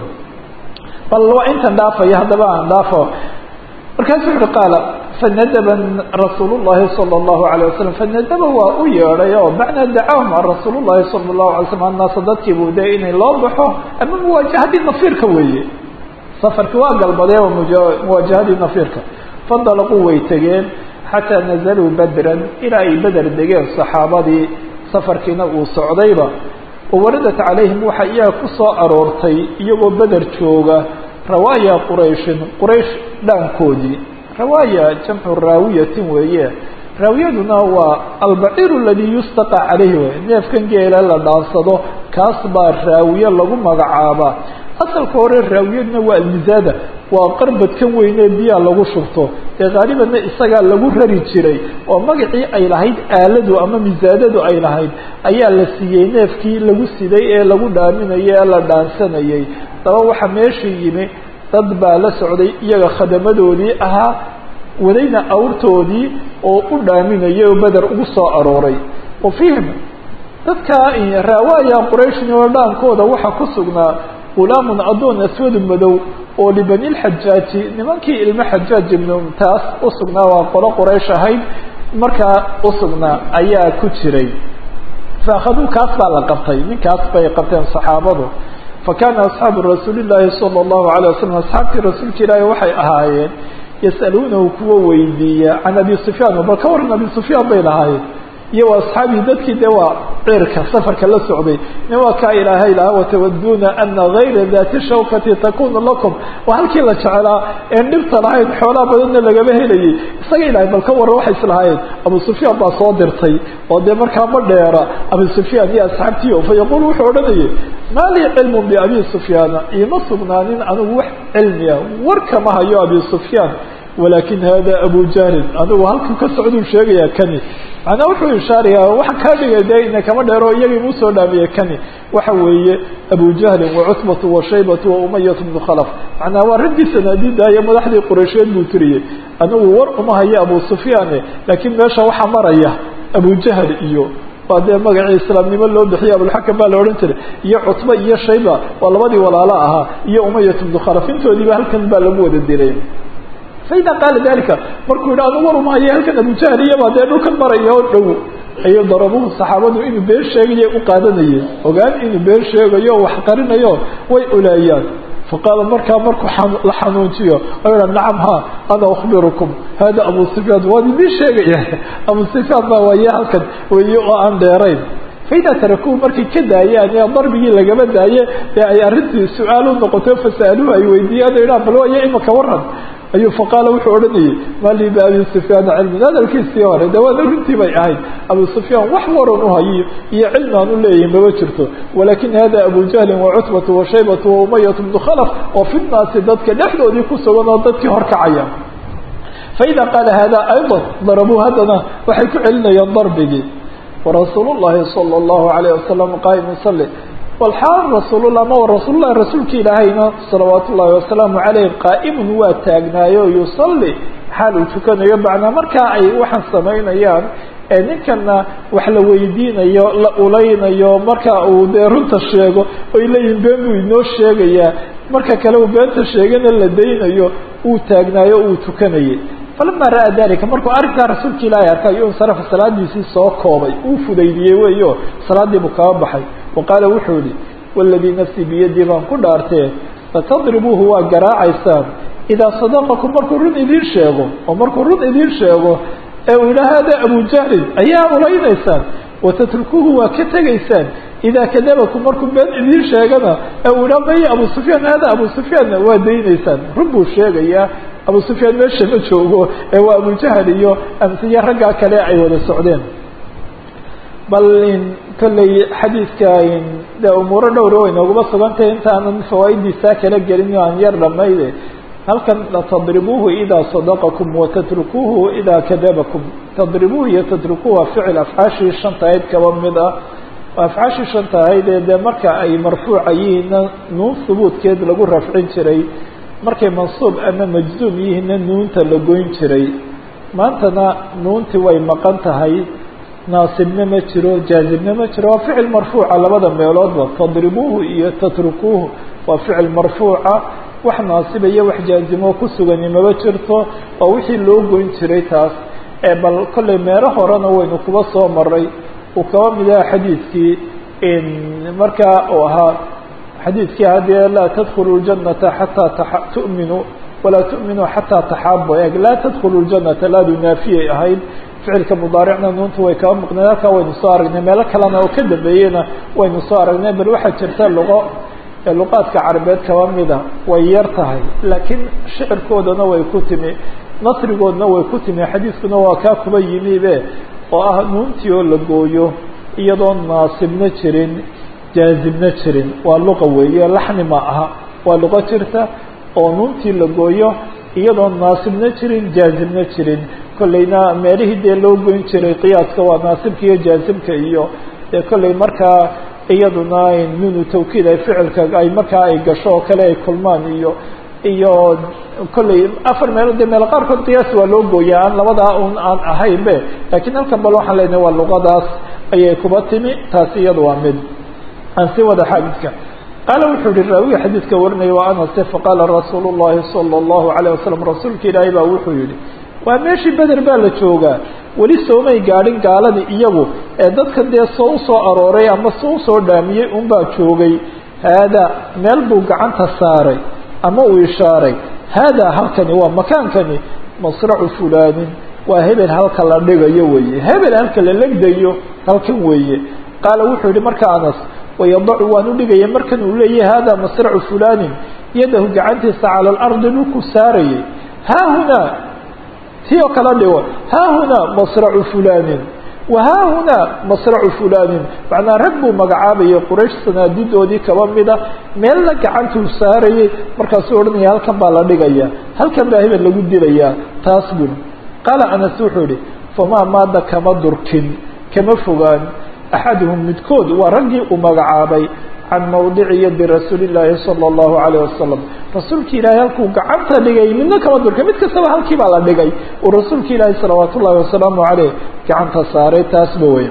bal waa intan dhaafaya haddaba aan dhaafo markaasu uhi qaala fanadaba rasuul llahi salى اllahu alيه wasalam fanadaba waa u yeedhay oo macnaa dacahum a rasuul llahi salى اlahu alay slam annaasa dadkii buu de inay loo baxo ama muwaajahadii nafiirka weeye safarki waa galbadee oo muwaajahadii nafiirka fandalaquu way tegeen xataa nazaluu badran ilaa ay beder degeen saxaabadii safarkiina uu socdayba wawaradat calayhim waxa iyaga ku soo aroortay iyagoo beder jooga rawaaya qurayshin quraysh dhaankoodii rawaaya jamcu raawiyatin weeye raawiyaduna waa albaciir aladii yustaqa calayhi wey neefkan geela la dhaansado kaas baa raawiye lagu magacaabaa asalka hore raawiyaduna waa almizaada waa qarbadkan weynee biyaa lagu shubto ee haalibanna isagaa lagu rari jiray oo magacii ay lahayd aaladu ama misaadadu ay lahayd ayaa la siiyey neefkii lagu siday ee lagu dhaaminayay ee la dhaansanayay daba waxaa meeshii yimi dad baa la socday iyaga khadamadoodii ahaa wadayna awrtoodii oo u dhaaminayay oo beder ugu soo arooray wa fiihim dadka raawaaya qurayshin oo dhaankooda waxaa ku sugnaa gulaamun addoon aswadu madow oo libani lxajaaji nimankii ilmo xajaaj ibnu taas usugnaa waa qolo quraysh ahayd markaa usugnaa ayaa ku jiray faakhaduu kaas baa la qabtay ninkaas bay qabteen saxaabadu fa kaana asxaabu rasuuli llaahi sala allahu alayh wasalam asxaabtii rasuulka ilaahi waxay ahaayeen yas'aluunahu kuwa weydiiya can abi sufyaan bal ka waran abi sufyaan bay lahaayeen iyo wa asxaabii dadkii dee waa cirka safarka la socday nin waa kaa ilaahay lahaa watawaduuna ana gayra dati shawkati takunu lakum waa halkii la jecelaa een dhibta lahayn xoolaa badanna lagama helayay isaga ilahay bal ka waran waxay islahaayeen abu sufyaan baa soo dirtay oo dee markaa ma dheera abu sufyaan iyo asxaabtiio fa yaquul wuxuu odhanayay maa lii cilmun biabi sufyaana iima sugnaanin anigu wax cilmiya war kama hayo abi sufyaan walakin hada abu jahlin anigu halkuu ka socduu sheegaya kani macnaa wuxuu ishaaraya waxa kaa dhigay dee ina kama dheero iyagii muu soo dhaamiyey kani waxa weeye abu jahlin wacutbatu washaybatu waumayat bnu khalaf macnaa waa raggii sanaadiida iyo madaxdii qureysheed buu tiriyey anigu war uma hayo abu sufyaane laakiin meesha waxaa maraya abu jahl iyo waa dee magacii islaamnimo loo bixiye abulxakam baa la odhan jiray iyo cutba iyo shayba waa labadii walaalo ahaa iyo umayat bnu khalaf intoodiiba halkan baa lagu wada dilay faida qaala dalika markuu yidhi anu warumahaya halkan abujahl iyabaa dee dhulkan maraya oo dhow ayay darabuhu saxaabadu inuu been sheegayo u qaadanayeen ogaan inuu been sheegayo o wax qarinayo way oleeyaan faqaala markaa markuu la xanuunjiyo o ha nacam ha ana ukhbirukum hada abu sufyaan waan idiin sheegaya abu sufyaan baa waaye halkan weeye oo aan dheerayn faida tarakuhu markay ka daayaan ee darbigii lagama daaye ee ay arrintii su-aal u noqoto fasaaluhu ay weydiiyaan o idhahan bal waayo imaka waran ayuu faqaala wuxuu odhanayay maa lii biabi sufyaana cilmin hadalkiisii hore de waana runtii bay ahayd abu sufyaan wax waran u hayo iyo cilmi aan u leeyahin mama jirto walakin hada abu jahlin wacutbatu washaybatu waumayat bnu khalaf oo fi nnaasi dadka dhexdoodii ku sugan oo dadkii horkacaya faida qaala hada ayضa darabuu haddana waxay ku celinayaan darbigii warasuul llahi salى اllahu alayh wasalam qaa'im yusali walxaal rasuulullah ma rasuulullahi rasuulka ilaahayna salawaatu ullahi wasalaamu caleyh qaa'imun waa taagnaayo yusalli xaal uu tukanayo macnaa markaa ay waxaan samaynayaan ee ninkana wax la weydiinayo la ulaynayo marka uu dee runta sheego oy leeyihin been buu inoo sheegayaa marka kale uu beenta sheegana la daynayo uu taagnaayo uu tukanayay falama ra'aa dalika markuu arrinkaa rasuulka ilaahay arkay ayuu insarafa salaadiisii soo koobay uu fudaydiyey weeyo salaadii buu kaga baxay wa qaala wuxuu yihi waladii nafsii biyadii baan ku dhaartee latadribuuhu waa garaacaysaan idaa sadaqakum markuu run idiin sheego oo markuu run idiin sheego ee uu yidhaha hada abu jahlin ayaa ulaynaysaan watatrukuuhu waa ka tegaysaan idaa kadabakum markuu been idiin sheegana ee uu yidhaha maya abu sufyaan hada abu sufyaanna waa daynaysaan run buu sheegayaa abu sufyaan meesha ma joogo ee waa abujahal iyo amsiye raggaa kale ay wada socdeen bal kolley xadiidka de umuuro dhowra way nooguma sugantahay intaanan fawaa'idiisaa kala gelin o aan yar dhamayde halkan tadribuuhu idaa sadaqakum watatrukuuhu idaa kadabakum tadribuuhu iyo tatrukuuhu waa ficil afcaashii shanta ahayd kaba mid ah afcaashii shanta ahayd ee dee marka ay marfuuca yihiinna nuun hubuudkeed lagu rafcin jiray markay mansuub ama majzuum yihiinna nuunta la goyn jiray maantana nuuntii way maqan tahay naasibna ma jiro jaazibna ma jiro waa ficil marfuuca labada meeloodba tadribuuhu iyo tatrukuuhu waa ficil marfuuca wax naasiba iyo wax jaazimo ku sugani maba jirto oo wixii loo goyn jiray taas ee bal kollay meelo horena waynu kuba soo maray uu kaba mid aha xadiidkii markaa uu ahaa xadiidkii haddee laa tadkhulu ljanata xataa tu'minuu walaa tu'minuu xataa taxaabu eeg laa tadkhulu ljanata laadu naafiyay ahayd ficilka mudaaricna nuunta way kaba muqneen halkaa waynu soo aragnay meelo kalena oo ka dambeeyeyna waynu soo aragnay bal waxaa jirta luqo luqaadka carabeed kaba mida way yar tahay laakiin shicirkoodana way ku timi nasrigoodna way ku timi xadiiskuna waa kaa kuba yimibe oo ah nuuntii oo la gooyo iyadoo naasibna jirin jaazibna jirin waa luqa weeye laxni ma aha waa luqo jirta oo nuuntii la gooyo iyadoo naasibna jirin jaazibna jirin kollayna meelihii dee loo goyn jiray qiyaaska waa naasibka iyo jaazibka iyo dee kollay markaa iyaduna nunu tawkiid ay ficilka ay markaa ay gasho oo kale ay kulmaan iyo iyo kollay afar meelood dee meelo qaarkood qiyaas waa loo gooyaa aan labadaa un aan ahaynbe laakiin halkan bal waxaan leenahay waa luqadaas ayay kuba timi taasi iyada waa mid aan sii wada xaadidka qaala wuxuu yihi raawiga xadiidka warinaya waa anase faqaala rasuulu llahi sala allahu alayh wasalam rasuulka ilaahay baa wuxuu yihi waa meeshii beder baa la joogaa weli soomay gaadhin gaaladii iyagu ee dadka dee soo usoo arooray ama soo usoo dhaamiyey unbaa joogay haadaa meel buu gacanta saaray ama uu ishaaray haadaa halkani waa makaankani masracu fulaanin waa hebel halka la dhigayo weeye hebel halka la legdayo halkan weeye qaala wuxuu yihi marka anas wayadacu waan u dhigaya markan uu leeyahay haadaa masracu fulaanin yadahu gacantiisa cala alardi dhulku saarayay haahunaa tii oo kala dhigo haahunaa masracu fulaanin wa haahunaa masracu fulaanin macnaa rag buu magacaabayay quraysh sanaadidoodii kaba mida meelna gacantuu saarayay markaasuu odhanaya halkan baa la dhigaya halkan baa hebel lagu dilayaa taas buri qaala anas wuxuu yihi famaa maada kama durkin kama fogaan axaduhum midkood waa raggii uu magacaabay can mawdici yadi rasuuli llaahi sala allahu alayh wasalam rasuulki ilaahay halkuu gacanta dhigay midna kama durka mid kastaba halkii baa la dhigay uu rasuulka ilaahi salawaat ullahi wasalaamu caleyh gacanta saaray taasba wey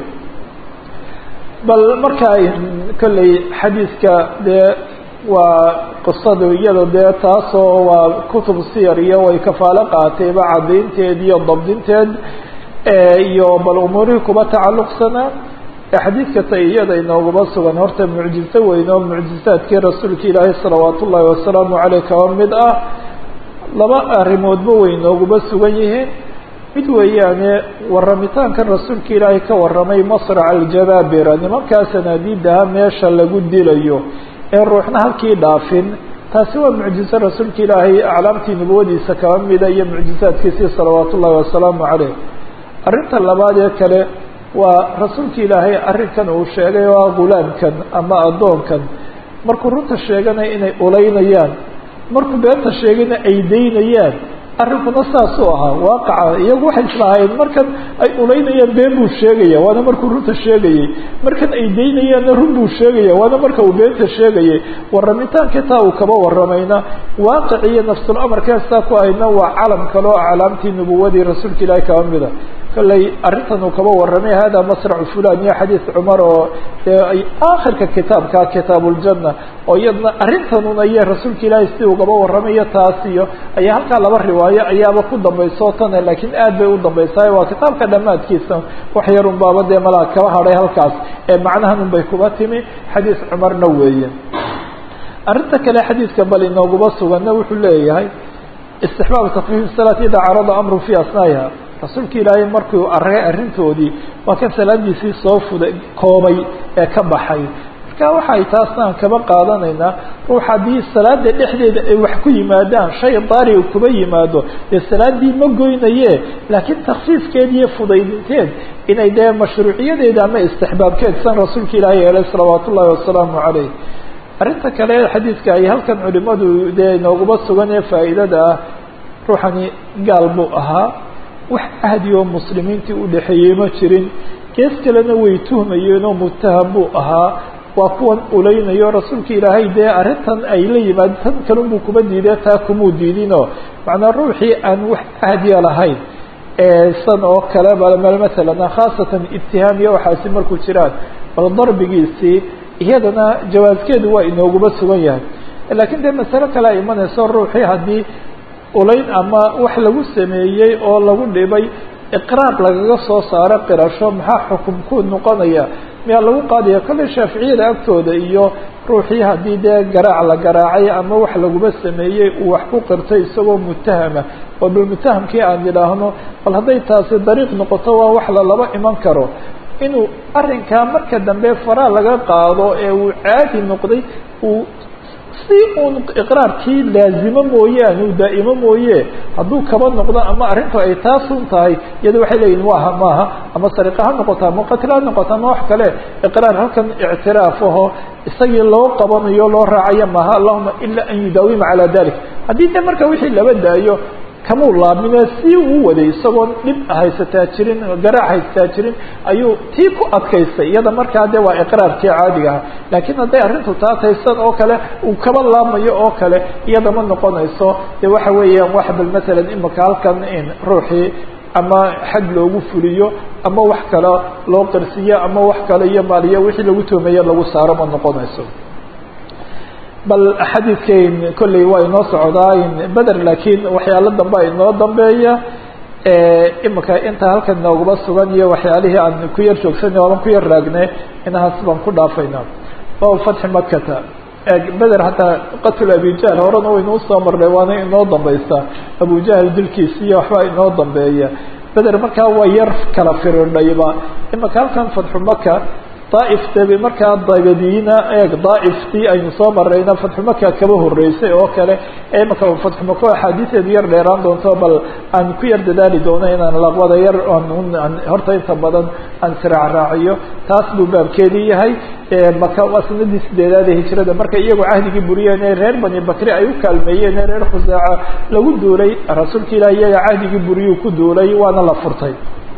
bal markaa kolley xadiidka dee waa qisadu iyada dee taasoo waa kutub siyar iyo way kafaalo qaatayba cadaynteed iyo dabdinteed iyo bal umuurihii kuba tacalluqsanaa xadiidka ta iyada inooguma sugan horta mucjizo weyn oo mucjizaadkii rasuulka ilaahay salawaat ullaahi wasalaamu caleyh kaba mid ah laba arrimoodba way inooguma sugan yihiin mid weeyaane warramitaankan rasuulka ilaahay ka warramay masraca aljabaabira nimankaa sanaadiidaha meesha lagu dilayo ee ruuxna halkii dhaafin taasi waa mucjizo rasuulka ilaahay aclaamtii nubuwadiisa kaba mida iyo mucjizaadkiisii salawaat ullaahi wasalaamu caleyh arrinta labaad ee kale waa rasuulka ilaahay arrinkan uu sheegay oo ah gulaamkan ama addoonkan markuu runta sheeganaya inay ulaynayaan markuu beenta sheegayna ay daynayaan arrinkuna saasuu ahaa waaqaca iyagu waxay islahaayeen markan ay ulaynayaan been buu sheegaya waana markuu runta sheegayey markan ay daynayaanna run buu sheegaya waana marka uu beenta sheegayay warramitaanka taa uu kaba warramayna waaqic iyo nafsul amarkeestaa ku ahayna waa calam kale oo aclaamtii nubuwadii rasuulka ilaahay kaba mida kolley arrintan uu kaba warramay hada masracu fulan iyo xadiid cumar oo dee ay aakhirka kitaabka kitaabuuljanna oo iyadna arrintanuna iyo rasuulka ilaahay si ugaba warramayo taas iyo ayaa halkaa laba riwaayo ayaaba ku dambayso tane laakiin aad bay u dambaysaay waa kitaabka dhammaadkiisa wax yar un baaba dee malaa kaba hadhay halkaas ee macnahan un bay kuba timi xadiis cumarna weeye arrinta kale xadiidka bal inooguma suganna wuxuu leeyahay istixbaab takfiif salaat idaa carada amru fi asnaa'iha rasuulka ilaahay markuu aragay arrintoodii waa kan salaadiisii soo fuday koobay ee ka baxay marka waxay taasnaan kaba qaadanaynaa ruux haddii salaada dhexdeeda ay wax ku yimaadaan shay daariga kuba yimaado dee salaadii ma goynaye laakiin takfiifkeed iyo fudaydinteed inay dee mashruuciyadeeda ama istixbaabkeed san rasuulka ilaahi yeelay salawaat ullahi wasalaamu caleyh arrinta kale xadiidka ay halkan culimadu dee inooguma sugan ee faa'iidada ah ruuxani gaal buu ahaa wax ahdi oo muslimiintii udhexeeyey ma jirin gees kalena way tuhmayeenoo mutaham buu ahaa waa kuwan ulaynayo rasuulka ilaahay dee arrintan ay la yimaado tan kalunbuu kuma diidee taa kumuu diidinoo macnaa ruuxii aan wax ahdiya lahayn san oo kale masalan khaasatan ibtihaam iyo waxaasi markuu jiraan bal darbigiisii iyadana jawaaskeedu waa inooguma sugan yahay laakiin dee masalo kale a imanayso ruuxii haddii ulayn ama wax lagu sameeyey oo lagu dhibay iqraar lagaga soo saaro qirasho maxaa xukum ku noqonaya miyaa lagu qaadaya kolley shaaficiyada agtooda iyo ruuxii haddii dee garaac la garaacay ama wax laguma sameeyey uu wax ku qirtay isagoo mutahama oo bal mutahamkii aan idhaahno bal hadday taasi dariiq noqoto waa wax lalaba iman karo inuu arrinkaa marka dambe faraa laga qaado ee uu caadi noqday uu si uun iqraarkii laazimo mooyaane uu daa'imo mooye hadduu kaba noqdo ama arrintu ay taasun tahay iyada waxay leeyihin waha maaha ama sariqa ha noqoto ama qatl ha noqoto ama wax kale iqraar halkan ictiraaf aho isagii loo qabanayo loo raacayo maaha allahuma ila an yudaawima calaa dalik haddii de marka wixii laba daayo kamuu laabmine si uu waday isagoon dhib haysataa jirin garaac haysataa jirin ayuu tii ku adkaystay iyada markaa de waa iqraarkii caadiga aha laakiin hadday arrintu taa taysan oo kale uu kaba laabmayo oo kale iyada ma noqonayso de waxa weeyaan wax bal masalan imika halkan in ruuxii ama xad loogu fuliyo ama wax kale loo qarsiyo ama wax kale iyo maaliyo wixii lagu toomeeye lagu saaro ma noqonayso bal xadiidkayn kolley waa inoo socdaa beder laakiin waxyaalo dambe inoo dambeeya imika inta halkan nooguma sugan iyo waxyaalihii aan ku yar joogsanay ooban ku yar raagne inahaas baan ku dhaafayna bab fatxi makata beder hataa qatl abijahl horena waynu usoo marnay waana inoo dambaysa abujahl dilkiisi iyo waxbaa inoo dambeeya beder markaa waa yar kala firidhayba imika halkan fatxu maka daaifta markaa dabadiina eeg daaiftii aynu soo marayna fatxu maka kaba horeysay oo kale imaka fatxu maka axaadiiseedu yar dheeraan doonto bal aan ku yar dadaali doono inaan laqwada yar horta inta badan aan siraacraaciyo taas buu baabkeedii yahay maka waa sanadii sideedaad ee hijrada marka iyagoo cahdigii buriyeen ee reer bani bakri ay u kaalmeeyeen ee reer khusaaca lagu duulay rasuulka ilaah iyaga cahdigii buriyuu ku duulay waana la furtay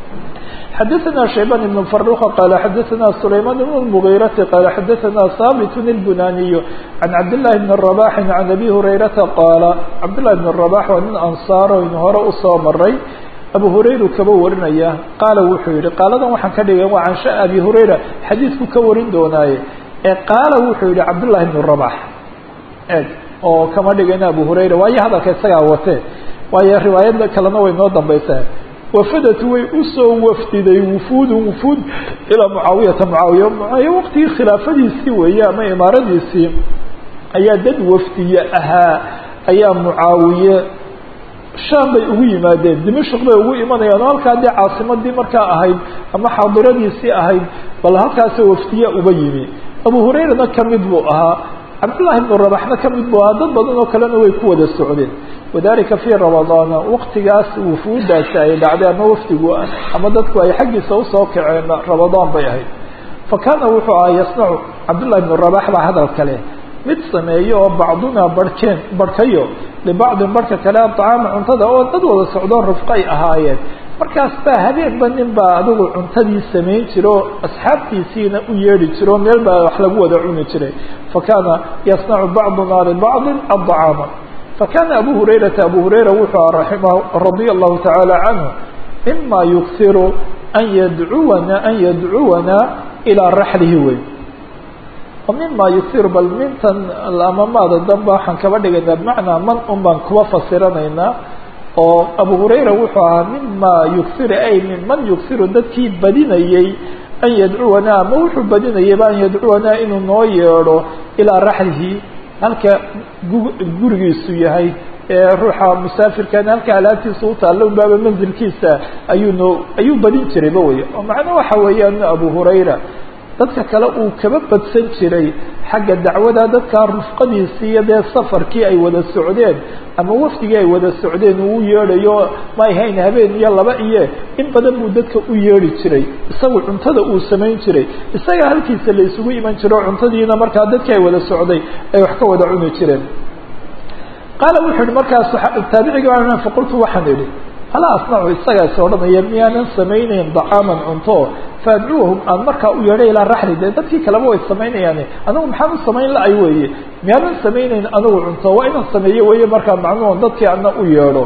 xdثna شhيبان بن فروخ qال xdثna سليمان بن المغيرة qال xdثna ثابت البناني عن عبد الله بن الرباح عن أبي هريرةa qاaل عبد الله بن الرباح waa nin أنصاar aynu hore usoo maray أبو هريرu kaba warinaya qaala wuxuu yihi qaaladan waxaan ka dhigay waa cansha أبي هريرة xadiidku ka warin doonaaye ee qaala wuxuu yihi عبد الله بن الرباح eg oo kama dhigayna أبو هريرة waayo hadalka isagaa wate waayo riwaayada kalena way noo dambaysaa wafadatu way usoo wafdiday wufuudu wufuud ilaa mucaawiyata mucaawiya mucaawiya waqtigii khilaafadiisii weeye ama imaaradiisii ayaa dad wafdiye ahaa ayaa mucaawiye shaam bay ugu yimaadeen dimashq bay ugu imanayaan oo halkaa dee caasimadii markaa ahayd ama xaadiradiisii ahayd bal halkaasoo wafdiya uba yimi abu hurayrana kamid buu ahaa cabdullahi bnu rabaxna kamid buu ahaa dad badan oo kalena way ku wada socdeen wadalika fii ramadaana waqtigaas wufuudaasi ay dhacday ama wafdigu ama dadku ay xaggiisa usoo kaceen ramadaan bay ahayd fa kaana wuxuu ahaa yasnacu cabdullahi bnu rabax baa hadal kale mid sameeyo oo bacdunaa barhkeen barhkayo libacdin barhka kale aطacaama cuntada oo dad wada socdoo rufqay ahaayeen markaas baa habeenba nin baa adigu cuntadii samayn jira oo asxaabtiisiina u yeedhi jira oo meel baa wax lagu wada cuni jiray fa kaana yasnacu bacduna libacdin aطacaama fakana abu hurayrata abu hurayra wuxuu aha raximah radia allahu tacaala canhu mima yuksiru an yadcuwana an yadcuwana ilaa raxlihi wey mima yuksiru bal mintan ama maada damba waxaan kaba dhigaynaa bimacnaa man un baan kuba fasiranaynaa oo abu hurayra wuxuu ahaa mima yuksiru ay min man yuksiru dadkii badinayey an yadcuwana ama wuxuu badinayayba an yadcuwana inuu noo yeedho ilaa raxlihi halka gurigiisu yahay ee ruuxa musaafirkana halka alaabtiisa utaalla unbaaba manzilkiisa ayuu noo ayuu badin jirayba wey oo macno waxa weeyaan abu hurayra dadka kale uu kaba badsan jiray xagga dacwada dadkaa rufqadiisii iyo dee safarkii ay wada socdeen ama wafdigii ay wada socdeen uu yeedhayo may hayn habeen iyo laba iyo in badan buu dadka u yeedhi jiray isagu cuntada uu samayn jiray isaga halkiisa la isugu iman jiro cuntadiina markaa dadkii ay wada socday ay wax ka wada cuni jireen qaala wuxuu yihi markaas taabiciga faqultu waxaan idhi alaa asnacu isagaa is odhanaya miyaanan samaynayn dacaaman cunto faadcuuhum aan markaa u yeedhay ilaa raxli dee dadkii kaleba way samaynayaane anigu maxaan u samayn la-ay weeye miyaanan samaynayn anigu cunto waa inaan sameeyo weeye markaa macnuhon dadkii ana u yeedho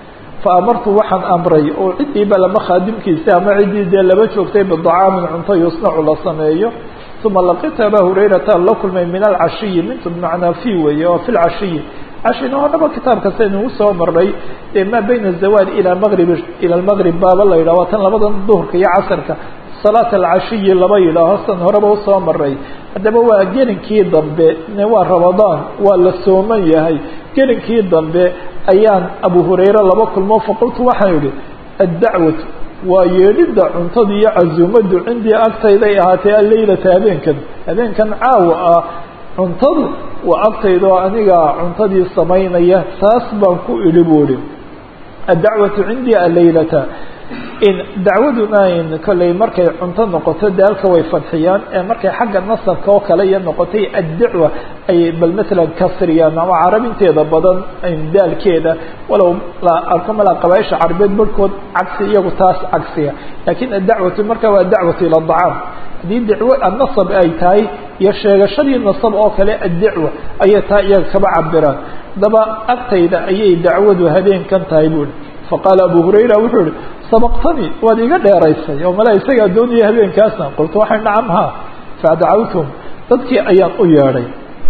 fa amartu waxaan amray oo ciddiiba lama khaadimkiisa ama ciddii dee laba joogtay bidacaamin cunto yusnacu la sameeyo uma laqitu abaa hurayrata la kulmay min alcashiyi mintu bimacnaa fi weeye oo fi lcashiyi cashina horaba kitaabka saynu soo maray maa bayna azawaal ila maqrib ila lmaqrib baaba la yidhah waa tan labadan duhurka iyo casarka salaat alcashiyi laba yidhaaho san horeba usoo maray haddaba waa gelinkii dambe waa ramadaan waa la sooman yahay gelinkii dambe ayaan abu hurayre laba kulmo faqultu waxaan idhi addacwatu waa yeedhidda cuntada iyo casuumaddu cindii agtayday ahaatee alleylata habeenkan habeenkan caawa ah cuntadu waa agtaydoo aniga cuntadii samaynaya taas baan ku idhi buuhi addacwatu cindii alleylata in dacwaduna in kolley markay cunto noqoto daalka way fadxiyaan ee markay xagga nasabka oo kale iyo noqotay addacwa ay bal masalan kasriyaan ama carabinteeda badan daalkeeda walow la arko malaa qabaaisha carabeed barhkood cagsi iyagu taas cagsiya laakiin addacwatu marka waa dacwatu ila dacaam haddii dacwo nasab ay tahay iyo sheegashadii nasab oo kale addacwa ayay taa iyaga kaba cabiraan daba agtayda ayay dacwadu habeenkan tahay buuhi faqaala abu hurayra wuxuu ihi sabaqtanii waad iga dheeraysay oo mala isagaa doonaya habeenkaasna qultu waxay nacam ha fadacawtum dadkii ayaan u yeedhay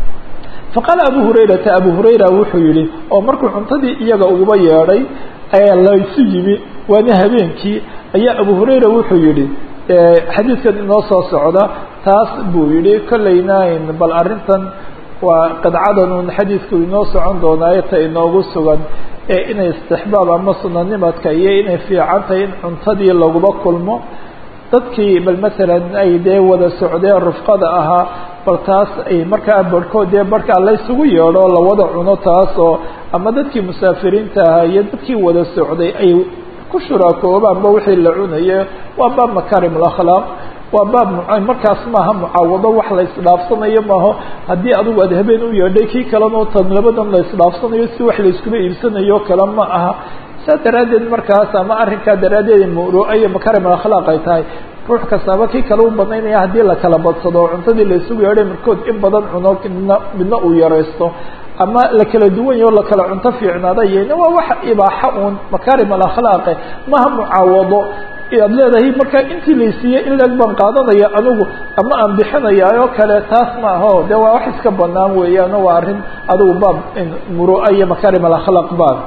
faqaala abu hurayrata abu hurayra wuxuu yihi oo markuu cuntadii iyaga uguba yeedhay ayaa laysu yimi waana habeenkii ayaa abu hurayra wuxuu yihi xadiidkan inoo soo socda taas buu yihi kollayna bal arrintan waa qadcadan un xadiidku inoo socon doonaayo ta inoogu sugan ee inay istixbaab ama sunanimadka iyo inay fiican tahay in cuntadii laguba kulmo dadkii bal masalan ay dee wada socdeen rufqada ahaa bal taas ay markaa barhkood dee barhkaa laysugu yeedho lawada cuno taas oo ama dadkii musaafiriinta ahaa iyo dadkii wada socday ay ku shuraakoobaanba wixii la cunaye waa baab makarim alakhlaaq waa baab markaas maaha mucaawado wax la isdhaafsanayo maaho haddii adigu aad habeen u yeedhay kii kalena tan labadan la isdhaafsanayo si wax la iskuba iibsanayo kale ma aha saa daraaddeed markaas ama arrinkaa daraaddeed muro iyo makarim alakhlaaq ay tahay ruux kastaaba kii kale u banaynaya haddii la kala badsado oo cuntadii la isugu yeedhay markood in badan cuno midna midna uu yaraysto ama la kala duwan yaho lakala cunto fiicnaada yena waa wax ibaaxa uun makarim alakhlaaqe maha mucaawado aad leedahay markaa intii laysiiyey in leeg baan qaadanaya anigu ama aan bixinaya oo kale taas ma aho de waa wax iska banaan weeyaano waa arrin adigu baab murua iyo makarim alakhlaaq baab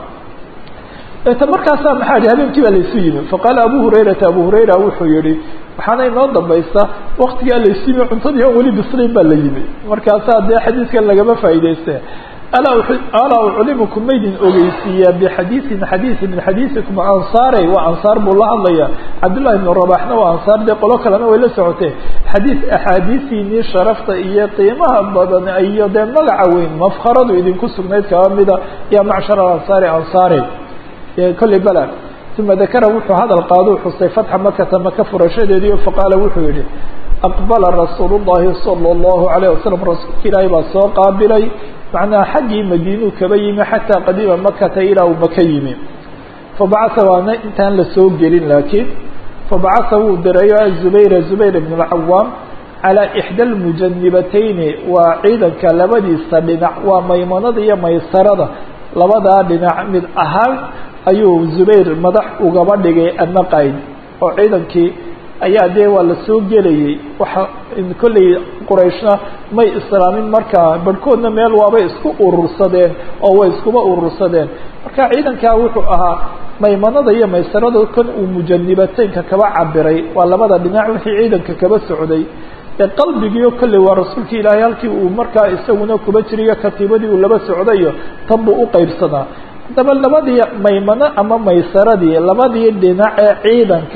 ta markaasaa maxaa ihi habeenkii baa laysu yimi faqaala abu hurayrata abu hurayra wuxuu yihi waxaana inoo dambaysa waktigaa laysu yimi cuntadii aan weli bislayn baa la yimi markaasaa dee xadiidkan lagama faa'idayste alaa uclimukum maydin ogeysiiyaa bixadiiin xadiisi min xadiisikum ansaarey waa ansaar buu la hadlaya cabdullahi ibnu rabaxna waa ansaar dee qolo kalena way la socotee xadiis axaadiisiinii sharafta iyo qiimaha badan iyo dee magaca weyn mafkaradu idinku sugnayd kaba mida ya macshar alansaari ansaarey kolley bala uma dakara wuxuu hadal qaaduu xusay fatxa makata maka furashadeedii faqaala wuxuu yihi aqbala rasuul llahi sala allahu alayh wasalam rasuulka ilaahay baa soo qaabilay macnaha xaggii madiinuu kaba yimi xataa qadiima makata ilaa uu maka yimi fabacaa waana intaan lasoo gelin laakiin fabacaa wuu dirayo zubayra zubayr ibn اlcawaam calaa ixda almujanibatayni waa ciidanka labadiisa dhinac waa maymanada iyo maysarada labadaa dhinac mid ahaan ayuu zubayr madax ugaba dhigay ama qayd oo ciidankii ayaa dee waa la soo gelayay waxa kolley qurayshna may islaamin markaa barhkoodna meel waabay isku urursadeen oo way iskuba urursadeen marka ciidankaa wuxuu ahaa maymanada iyo maysarada kan uu mujanibateynka kaba cabiray waa labada dhinac wixii ciidanka kaba socday ee qalbigiio kolley waa rasuulka ilaahay halkii uu markaa isaguna kuba jiriyo katiibadii uu laba socdayo tan buu u qaybsadaa haddaba labadii maymano ama maysaradii labadii dhinac ee ciidanka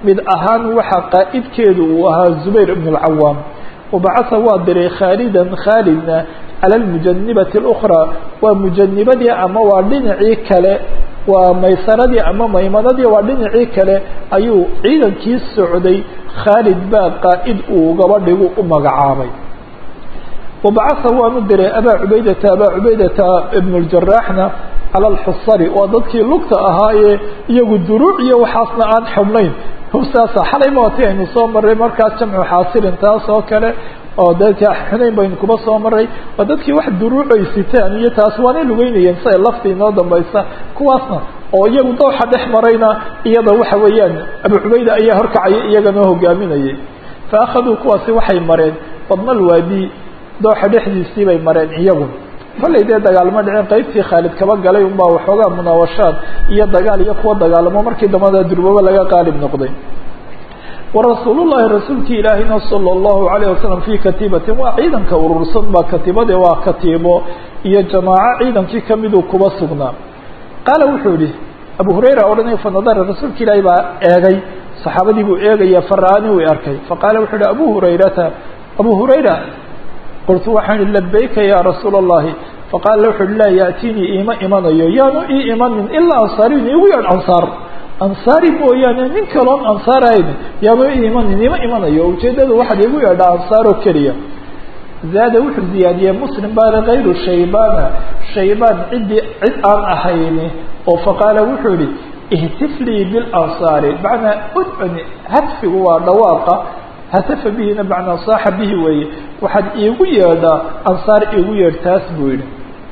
mid ahaan waxa qaa'idkeedu uu ahaa zubayr ibn اlcawaam wabacasa waa diray khaalidan khaalidna cala lmujanibati اlأkhraa waa mujanibadii ama waa dhinacii kale waa maysaradii ama maymanadii waa dhinacii kale ayuu ciidankii socday khaalid baa qaa'id uu gabadhigu u magacaabay wabacasa waanu diray abaa cubaydata abaa cubaydata ibn اljaraxna cala alxusari waa dadkii lugta ahaayee iyagu duruuc iyo waxaasna aan xubnayn hubsaasa xalay maati aynu soo maray markaas jamcu xaasirin taas oo kale oo dadka xunayn baynu kuba soo maray waa dadkii wax duruucay sitaan iyo taas waanay lugeynayeen siay lafta inoo dambaysa kuwaasna oo iyagu dooxa dhex marayna iyada waxa weeyaan abu cubayda ayaa horkacaya iyaganoo hogaaminayay fa akhaduu kuwaasi waxay mareen badna lwaadi dooxa dhexdiisii bay mareen iyagu kollay dee dagaalmo dhicin qaybtii khaalid kaba galay unbaa waxoogaa munaawashaad iyo dagaal iyo kuwa dagaalamo markii dambada durbaba laga qaalib noqday warasuul llahi rasuulkii ilaahina salى اllahu alayh wasalam fii katiibatin waa ciidanka urursan baa katiibade waa katiibo iyo jamaaco ciidankii kamiduu kuba sugnaa qaala wuxuu yihi abu hurayra odhanay fanadara rasuulka ilaahi baa eegay saxaabadii buu eegaya fara-ani uu arkay faqaala wuxuu yihi abu hurayrata abu hurayra qultu waxaan ihi labayka ya rasuula اllahi faqaala wuxu uhi laa yaatinii iima imanayo yaanu ii imanin ilaa ansaariyin igu yeedh ansaar ansaari mooyaane nin kaloon ansaar ahayn yaanu ii imanin ima imanayo ujeedadu waxaad igu yeedhaa ansaaroo keliya zaada wuxuu ziyaadiyey muslim baana kayru shaybana shaybaan ciddii cid aan ahayni oo faqaala wuxuu yihi ihtif lii bilansaari macnaa udcuni hadfigu waa dhawaaqa hatafa bihina macnaa saaxa bihi weeye waxaad iigu yeedhaa ansaar iigu yeedh taas buu yihi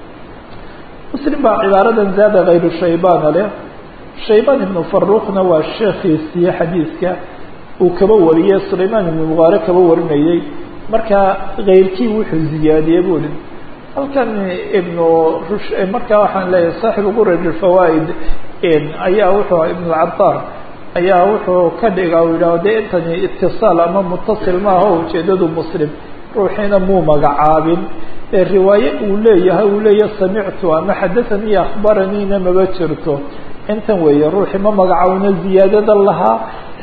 muslim baa cibaaradan zaada kayru shaybana leh shaybaan ibnu faruuqna waa sheekhiisii xadiiska uu kaba wariyey sulaymaan ibnu mubaare kaba warinayey markaa kayrkii wuxuu ziyaadiyey buu ihi halkan ibnu rush markaa waxaan leeyahay saaxibu quraj alfawaa'id ayaa wuxuu ibnu cabbaar ayaa wuxuu ka dhiga u yidhaah de intani itisaal ama mutasil maaha o ujeedadu muslim ruuxiina muu magacaabin ee riwaaye uu leeyahay uu leeyahay samictu ama xadathanii akhbaraniina maba jirto intan weeye ruuxii ma magacaawina ziyaadada lahaa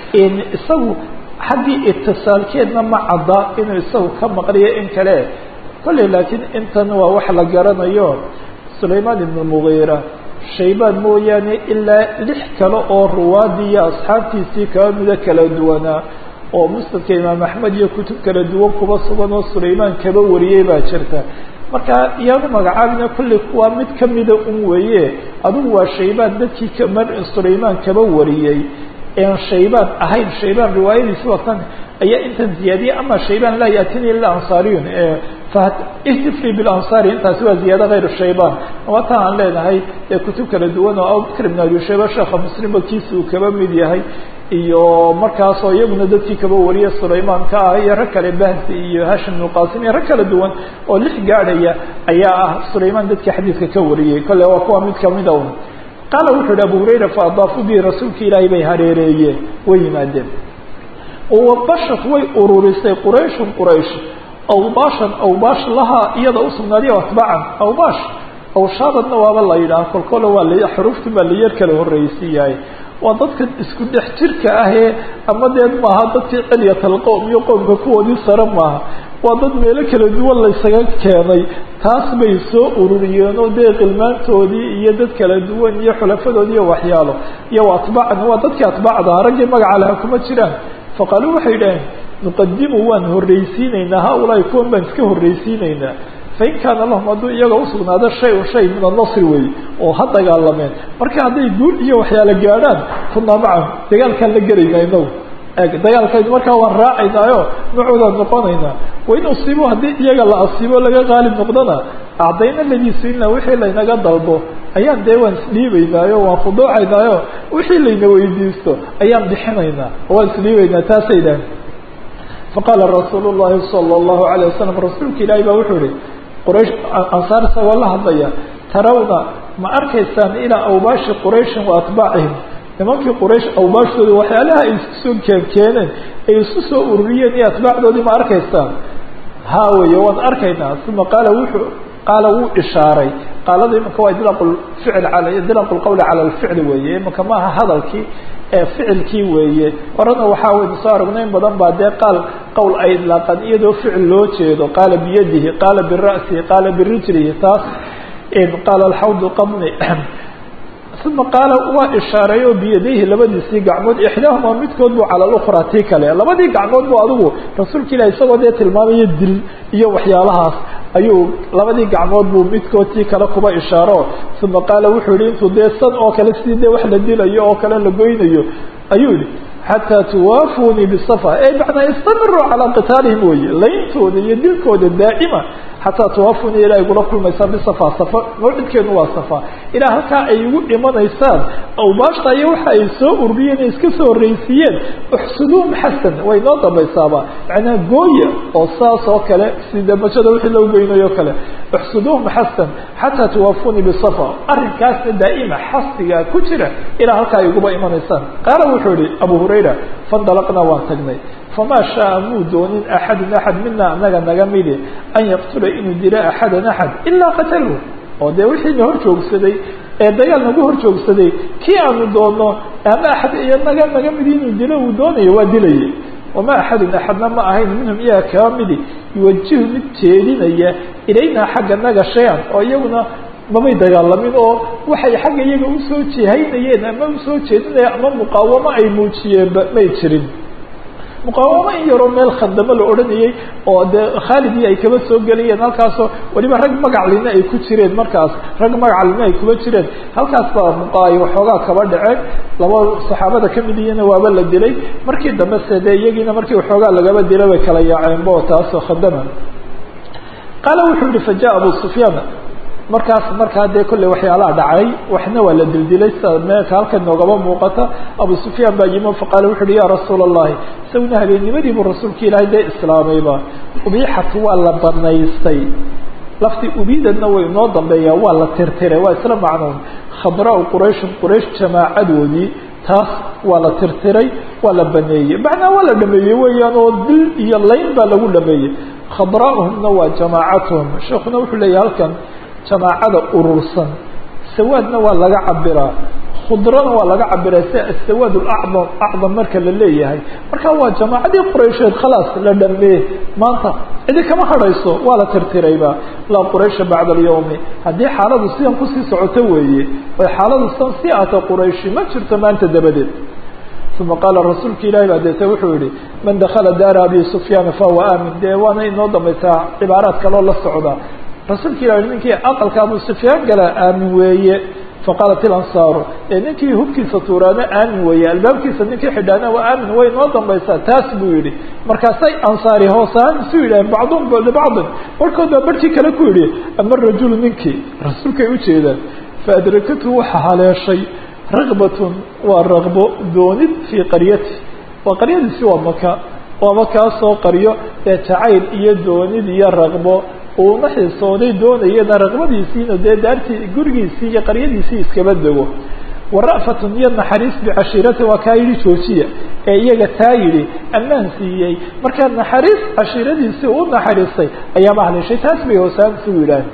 isagu xaggii itisaalkeedna ma cadda inuu isagu ka maqliyo in kale kolley laakiin intan waa wax la garanayo sulaymaan ibnu mugiira shaybaan mooyaane ilaa lix kale oo ruwaadii iyo asxaabtiisii kaba mida kala duwanaa oo musnadka imaam axmed iyo kutub kala duwan kuba sugan oo sulaymaan kaba wariyey baa jirta marka iyaanu magacaabina kolley kuwaa mid kamida un weeye adugu waa shaybaan dadkii kama sulaymaan kaba wariyey ean shaybaan ahayn shaybaan riwaayadiisi watan ayaa intan ziyaadiyey ama shaybaan laa yaatini ila ansaariyun ihtifli bilansaari intaasi waa ziyaado kayru shaybaan waatan aan leenahay ee kutub kala duwan oo abubakr ibn abi shayba sheekha muslimba kiisa uu kaba mid yahay iyo markaasoo iyaguna dadkii kaba wariya sulaymaan ka ah iyo rag kale bahsi iyo hashim ibnu qasim iyo rag kala duwan oo lix gaadhaya ayaa ah sulaymaan dadkii xadiidka ka wariyey kolle waa kuwa mid kamida un qaala wuxuu yihi abu hurayra faadaafuu bihi rasuulka ilaahay bay hareereeyeen way yimaadeen wabashat way ururisay qurayshun quraysh awbaashan awbaash lahaa iyada usugnaadiya atbaacan awbaash awshaadadna waaba la yidhaha kolkole waa l xuruuftii baa layar kala horreysiiyahay waa dadkan isku dhex jirka ahee ama dee maaha dadkii cilyatal qowm iyo qowmka kuwoodii sare maaha waa dad meelo kala duwan laysaga keenay taas bay soo ururiyeen oo dee qilmaantoodii iyo dad kala duwan iyo xulafadoodii iyo waxyaalo iyo atbaacan waa dadkii atbaacda raggii magaca laha kuma jiraan faqaaluu waxay yidhaheen nuqadimu waan horreysiinaynaa ha-ulaahi kuwan baan iska horreysiinaynaa fain kaana lahum hadduu iyaga usugnaado shay-un shay min annasri wey oo ha dagaalameen marka hadday guul iyo waxyaalo gaadhaan kunaa macahum dagaalkaan la gelaynaa inagu dagaalkaynu markaa waan raacaynaayo macoodaan noqonaynaa wain usiibo haddii iyaga la asiibo laga qaalib noqdona acdayna ladii siina wixii laynaga dalbo ayaan dee waan isdhiibaynaayo waan khuduucaynaayo wixii layna weydiisto ayaan bixinaynaa waan isdhiibaynaa taasay dhahan faqaala rasuulu llahi sala allahu alayh wasalam rasuulka ilaahi baa wuxuu ihi quraysh ansaar isagoo la hadlaya tarawna ma arkaysaan ilaa awbaashi qurayshin wa atbaacihim nimankii quraysh awbaashtooda waxyaalaha ay isku soo keenkeeneen ay isku soo ururiyeen iyo atbaacdoodii ma arkaysaan haa weeye waan arkaynaa uma qaala wuxuu qaala wuu ishaaray qaalada imanka waa idlaaq lficl al idlaaq lqawli cala alficli weeye imanka maaha hadalkii ee ficilkii weeye horena waxaa waynu soo aragnay in badan baa dee qaal qowl ay idlaaqan iyadoo ficil loo jeedo qaala biyadihi qaala bira'sihi qaala birijlihi taas qaala alxawdu qabni uma qaala waa ishaaray oo biyadayhi labadiisii gacmood ixdaahuma midkood buu cala lukhraa tii kale labadii gacmood bu adigu rasuulka ilahi isagoo dee tilmaamayo dil iyo waxyaalahaas ayuu labadii gacmood buu midkood tii kale kuba ishaaro uma qaala wuxuu yihi intuu dee san oo kale sidii dee wax la dilayo oo kale la goynayo ayuu yihi xataa tuwaafunii bisafa ey macnaa istamiruu calaa qitaalihim weye layntooda iyo dilkooda daa'ima xataa tuwaafunii ilaa igula kulmaysaan bisafa safa mawcidkeenu waa safa ilaa halkaa ay igu dhimanaysaan awbaashta iyo waxa ay soo ururiyeen ay iska soo horreysiiyeen uxsuduum xasan way noo dambaysaaba macnaa gooya oo saas oo kale sida mashada wixii loo goynayo kale uxsuduum xasan xataa tuwaafunii bisafa arrinkaasna daa'ima xasdigaa ku jira ilaa halkaa ay iguba imanaysaan qaala wuxuu yihi abu hurayra fandalaqnaa waan tagnay famaa shaaa muu doonin axadun axad mina anaga naga midi an yaqtula inuu dilo axadan axad ilaa qatalahu oo dee wixii na hor joogsaday ee dagaal nagu hor joogsaday kii aanu doono ama axad iyo naga naga midi inuu dilo uu doonayo waa dilayay wama axadun axadna ma ahayn minhum iyaga kaa midi yuwajihu mid jeedinaya ilaynaa xagga naga shay-an oo iyaguna mamay dagaalamin oo waxay xagga iyaga usoo jihaynayeen ama usoo jeedinayeen ama muqaawamo ay muujiyeenba may jirin muqaawamo in yaroo meel khandamo la odhanayay oo dee khaalidii ay kaba soo gelayeen halkaasoo weliba rag magaclina ay ku jireen markaas rag magaclina ay kuba jireen halkaas baa muqaayo waxoogaa kaba dhaceen laba saxaabada kamid iyana waaba la dilay markii dambe se dee iyagiina markii waxoogaa lagaba dilay bay kala yaaceenbo taasoo khadama qaala wuxuu yihi faja abu sufyaan markaas markaa dee kolley waxyaalaha dhacay waxna waa la dildilay sida meelka halkan noogaba muuqata abu sufyaan baa yimo faqaala wuxu uhi ya rasuula allahi isaguna habeennimadii buu rasuulka ilaahay dee islaamayba ubiixat waa la banaystay lafti ubiidadna way inoo dambeeyaa waa la tirtiray waa isla macnoon khadraau qurayshin quraysh jamaacadoodii taas waa la tirtiray waa la baneeyey macnaa waa la dhameeyey weeyaan oo dil iyo layn baa lagu dhameeyey khadraa'uhumna waa jamaacatuhum sheekuna wuxuu leeyahy halkan jamaacada urursan sawaadna waa laga cabiraa khudrana waa laga cabiraa sida asawaad acdam acdam marka la leeyahay marka waa jamaacadii quraysheed khalaas la dhamee maanta cidi kama hadhayso waa la tirtirayba laa quraysha bacda alyawmi haddii xaaladu sidan kusii socoto weeye oy xaaladu sidan sii ahto qurayshi ma jirto maanta dabadeed uma qaala rasuulka ilahi baa deete wuxuu yihi man dakala daara abi sufyaana fahuwa aamin dee waana inoo dambaysaa cibaaraad kaloo la socda rasuulka ilah ninkii aqalka abu sufyaan galaa aamin weeye faqaalat ilansaaru ee ninkii hubkiisa tuuraana aamin weeye albaabkiisa ninkii xidhaana waa aamin way noo dambaysaa taas buu yihi markaasay ansaari hoos ahaan isu yidhaheen bacdum libacdin barhkood baa barhkii kale ku yidhi ama rajulu ninkii rasuulkay ujeedaan faadrakathu waxa haleeshay ragbatun waa ragbo doonid fii qaryati waa qaryadiisi waa maka waaba kaasoo qaryo ee jacayl iyo doonid iyo ragbo uuna xiisooday doonayana raqbadiisiina dee daartii gurigiisii iyo qaryadiisii iskaba dego wara'fatun iyo naxariis bicashiirati waa kaa yidhi joojiya ee iyaga taa yidhi ammaan siiyey markaa naxariis cashiiradiisii u naxariistay ayaaba haleeshay taas bay hoosaan isugu yidhaah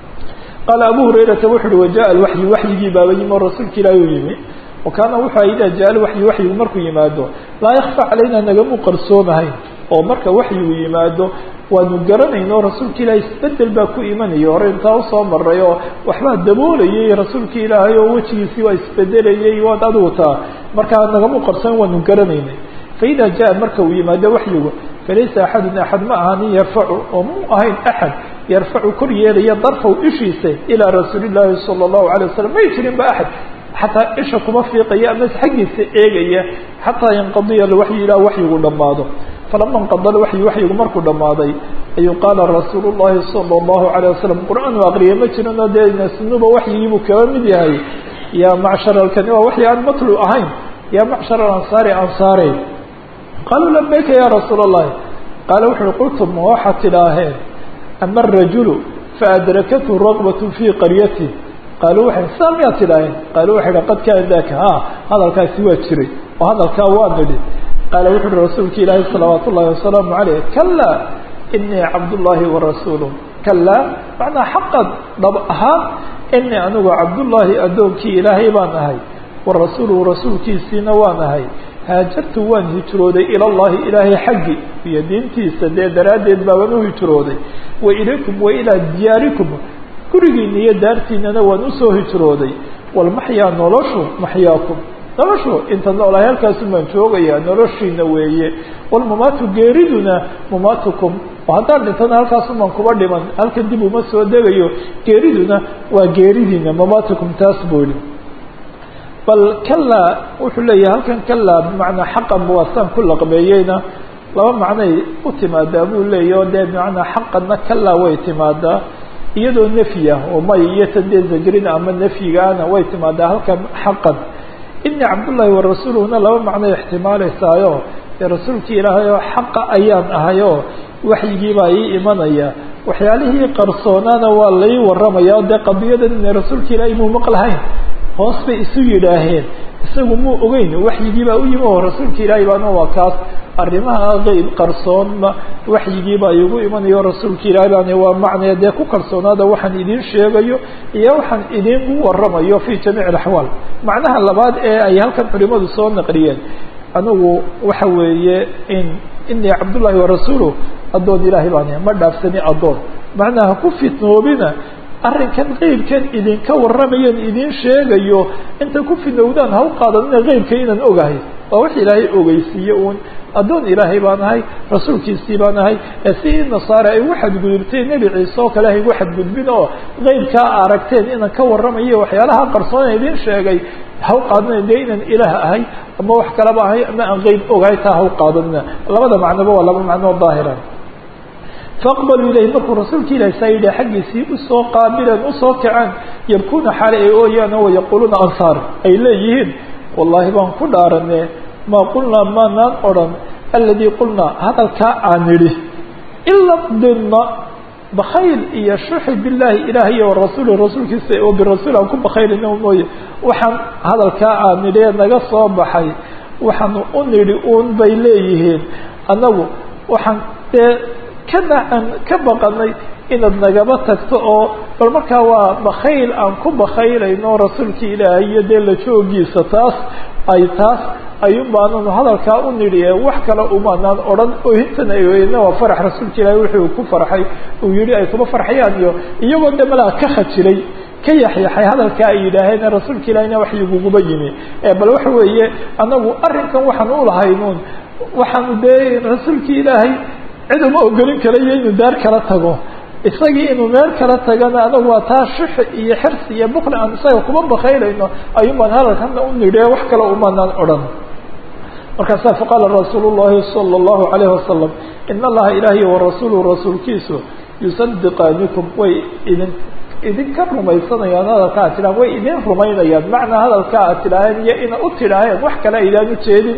qaala abu hurayrata wuxu uhi wajaءa alwaxyu waxyigii baaba yimi oo rasuulka ilaahi u yimi wa kaana wuxuu aha idaa jaa alwaxyu waxyigu markuu yimaado laa yakfa calayna nagamu qarsoomahayn oo marka waxyigu yimaado waanu garanayn oo rasuulka ilaahay isbedel baa ku imanaya hore intaa usoo maray oo waxbaa daboolayay rasuulka ilaahay oo wejigiisii waa isbedelayay waad adigu taa markaa nagamu qarsan waanu garanaynay faida jaa marka uu yimaado waxyigu falaysa axadun axad ma ahanin yarfacu oo mu ahayn axad yarfacu kor yeelaya darfaw ishiisa ilaa rasuuli llaahi sala allahu alay wasalam may jirin ba axad xataa isha kuma fiiqaya ama xaggiisa eegaya xataa yanqadiya alwaxyu ilaa waxyigu dhammaado falama inqada alwaxyu waxyigu markuu dhammaaday ayuu qaala rasuulu llahi sala allahu alayh wasalam qur-aan u aqriya ma jirin oo dee sunuba waxyigiibuu kaba mid yahay yaa macshar alkani waa waxyi aan matlu ahayn yaa macshar alansaari ansaare qaaluu labayka ya rasuula allahi qaala wuxu uhi qultum ma waxaad tidhaaheen ama arajulu faadrakathu raqbatu fii qaryatih qaaluu waxay saa miyaad tidhaaheen qaaluu waxay dha qad kaana daka ha hadalkaasi waa jiray oo hadalkaa waa nidhi qaala wuxu uhi rasuulka ilaahi salawaat ullahi wasalaamu caleyh kalaa inii cabdullaahi warasuuluh kalaa macnaa xaqad dhab ahaan inii anigu cabdullaahi addoonkii ilaahay baan ahay warasuuluhu rasuulkiisiina waan ahay haajartu waan hijrooday ila llahi ilaahay xaggi iyo diintiisa dee daraaddeed baaban u hijrooday wa ilaykum wa ilaa diyaarikum gurigiina iyo daartiinana waan usoo hijrooday walmaxyaa noloshu maxyaakum noloshu inta noolahay halkaasun baan joogayaa noloshiina weeye walmamaatu geeriduna mamaatukum oo haddaan dhintana halkaasun baan kuba dhiman halkan dib uma soo degayo geeriduna waa geeridiina mamaatukum taas buu yihi bal kalaa wuxuu leeyahay halkan kalaa bimacnaa xaqan buwaasaan ku laqbeeyeyna laba macnay u timaadaa buu leeyahy o dee bimacnaa xaqanna kalaa way timaadaa iyadoo nefyi ah oo may iyo tan dee zagrina ama nefyigaana way timaadaa halkan xaqan ini cabdullaahi wa rasuuluhuna laba macnoy ixtimaaleysaayo dee rasuulkii ilaahay oo xaqa ayaan ahay oo waxyigiibaa ii imanaya waxyaalihii qarsoonaana waa lai waramaya o dee qadiyadan ina rasuulka ilaahay muu maqlahayn hoos bay isu yidhaaheen isagu muu ogeyn waxyigiibaa u yimi oo rasuulka ilaahay baana waa kaas arrimaha qeyb qarsoonma waxyigiibaa igu imanayo rasuulka ilaahay baana waa macnaya dee ku kalsoonaada waxaan idiin sheegayo iyo waxaan idiinku waramayo fi jamiic alaxwaal macnaha labaad ee ay halkan culimadu soo naqliyeen anigu waxa weeye in inii cabdullaahi warasuuluh addoon ilaahay baan ma dhaafsani addoon macnaha ku fitnoobina arrinkan qeybkan idinka warramayan idiin sheegayo inta ku fidnowdaan ha u qaadanina qeybka inaan ogahay waa wax ilaahay ogeysiiye uun addoon ilaahay baan ahay rasuulkiisii baan ahay ee si nasaare ay ugu xadgudubteen nebi ciise oo kale ha igu xadgudbin oo qeybkaa aragteen inaan ka warramayo waxyaalaha qarsoona idiin sheegay ha u qaadanina dee inaan ilaah ahay ama wax kalaba ahay ama aan qeyb ogahay taa ha u qaadanina labada macnoba waa laba macnoo daahira faaqbaluu ilayhi markuu rasuulka ilahi saa yidhi xaggiisii usoo qaabileen usoo kaceen yabkuuna xaale ay ooyaan oo yaquuluuna ansaar ay leeyihiin wallaahi baan ku dhaarane maa qulnaa maanaan odhan aladii qulnaa hadalkaa aan nidhi ila dinna bakayl iyo shuxi billaahi ilaah iyo warasuuli rasuulkiisa oo birasuul aan ku bakaylina mooye waxaan hadalkaa aan nidhi ee naga soo baxay waxaanu u nidhi uun bay leeyihiin annagu waxaan dee kanaan ka baqanay inaad nagaba tagto oo bal markaa waa bakayl aan ku bakaylayno rasuulkii ilaahay iyo dee la joogiisa taas ay taas ayuun baananu hadalkaa u nidhi ee wax kale umaanaan odhan ohintan ay oyna waa farax rasuulka ilaahay wuxuu ku farxay uu yihi ay kuma farxayaan iyo iyagoo de malaa ka khajilay ka yaxyaxay hadalkaa ay yidhaaheen rasuulka ilaahayna waxyiguguba yimi bal waxa weeye anagu arrinkan waxaan u lahaynuun waxaanu dee rasuulkii ilaahay cid uma ogolin karayo inuu daar kala tago isagii inuu meel kala tagana anagu waa taa shixi iyo xirsi iyo bukli aan isaga kuma bakaylayno ayuun baan hadalkana u nidhi wax kale umanaan odhan markaasaa faqaala rasuulu llahi sala allahu alayhi wasalam in allaha ilaahiy warasuuluhu rasuulkiisu yusadiqaanikum way idin idinka rumaysanayaan hadalka ad tidhahan way idin rumaynayaan macnaa hadalka ad tidhaaheen iyo ina u tidhaaheen wax kale aydaan ujeedin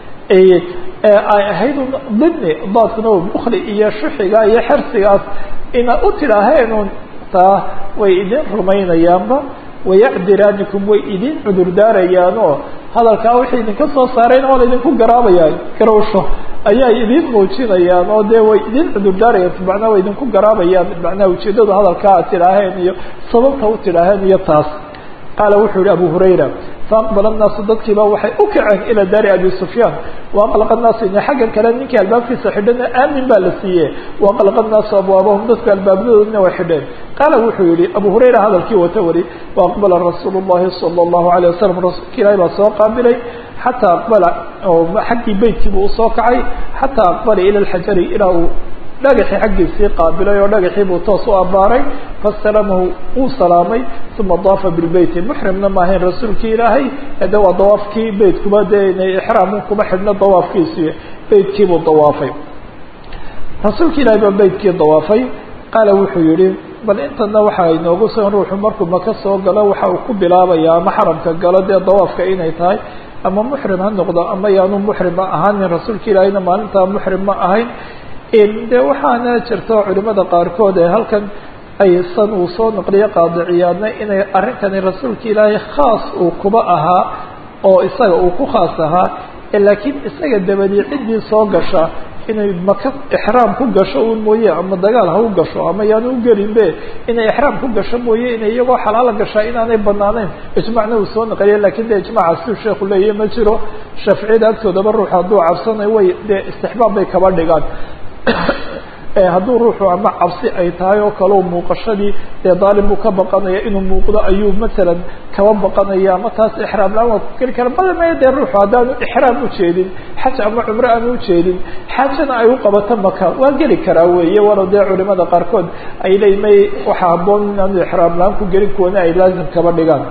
ay ahayd dini daadkuna bukli iyo shuxiga iyo xersigaas ina u tidhaaheenun taa way idin rumaynayaanba wayacdiraanikum way idin cudurdaarayaanoo hadalkaa wixii idinka soo saarayna waa la idinku garaabayaa garowsho ayaa idin muujinayaan oo dee way idin cudurdaarayaan macnaa way idinku garaabayaan macnaha ujeedada hadalkaa ad tidhaaheen iyo sababta u tidhaaheen iyo taas qaala wuxuu yihi abu hurayra faaqbala الnaasu dadkiiba waxay u kaceen ilى daari abi sufyaan waaqlaqa الnaasu ina xaggan kale ninkii albaabkiisa xidhana aamin baa la siiye waaqlaqa الnaasu abwaabahum dadku albaabadoodina way xidheen qaala wuxuu yihi abu hurayra hadalkii wata wari waaqbala rasuul الlahi salى الlahu عalيه wasalam rasuulka ilahi baa soo qaabilay xataa aqbala oo xaggii beytkiibu usoo kacay xataa aqbala ila اlxajari ilaa uu dhagaxii xaggiisii qaabilay oo dhagaxii buu toos u abbaaray fasalamahu wuu salaamay uma daafa bilbeyti muxrimna maahayn rasuulkii ilaahay de waa dawaafkii beytkuba dee inay ixraamun kuma xidhno dawaafkiisii beytkiibuu dawaafay rasuulka ilaahay baa beytkii dawaafay qaala wuxuu yihi bal intana waxa inoogu sugan ruuxu markuu maka soo galo waxa uu ku bilaabaya ama xaramka galo dee dawaafka inay tahay ama muxrim ha noqdo ama yaanu muxrim ma ahaanin rasuulka ilaahayna maalintaa muxrim ma ahayn de waxaana jirto culimada qaarkood ee halkan ay san uu soo naqliyo qaadiciyaadna inay arrinkani rasuulka ilaahay khaas uu kuba ahaa oo isaga uu ku khaas ahaa laakiin isaga dabadii ciddii soo gasha inay maka ixraam ku gasho un mooye ama dagaal ha u gasho ama yaanu u gelinbe inay ixraam ku gasho mooye inay iyagoo xalaala gashaa inaanay banaaneyn ijmacna uu soo naqliya lakin de ijmaca siu sheekhu leeyahy ma jiro shaaficiyada agtoodaba ruux hadduu cabsanay way dee istixbaab bay kaba dhigaan hadduu ruuxu ama cabsi ay tahay oo kale muuqashadii dee daalim buu ka baqanaya inuu muuqdo ayuu masalan kaba baqanaya ama taas ixraam la-aan waa ku geli kara badamaya dee ruuxu haddaanu ixraam ujeedin xaj ama cumro aanu ujeedin xajana ay u qabato maka waa geli karaa weeye walow dee culimada qaarkood ay leeyi may waxaa haboon inaanu ixraam la-aan ku gelin kuwana ay laazim kaba dhigaan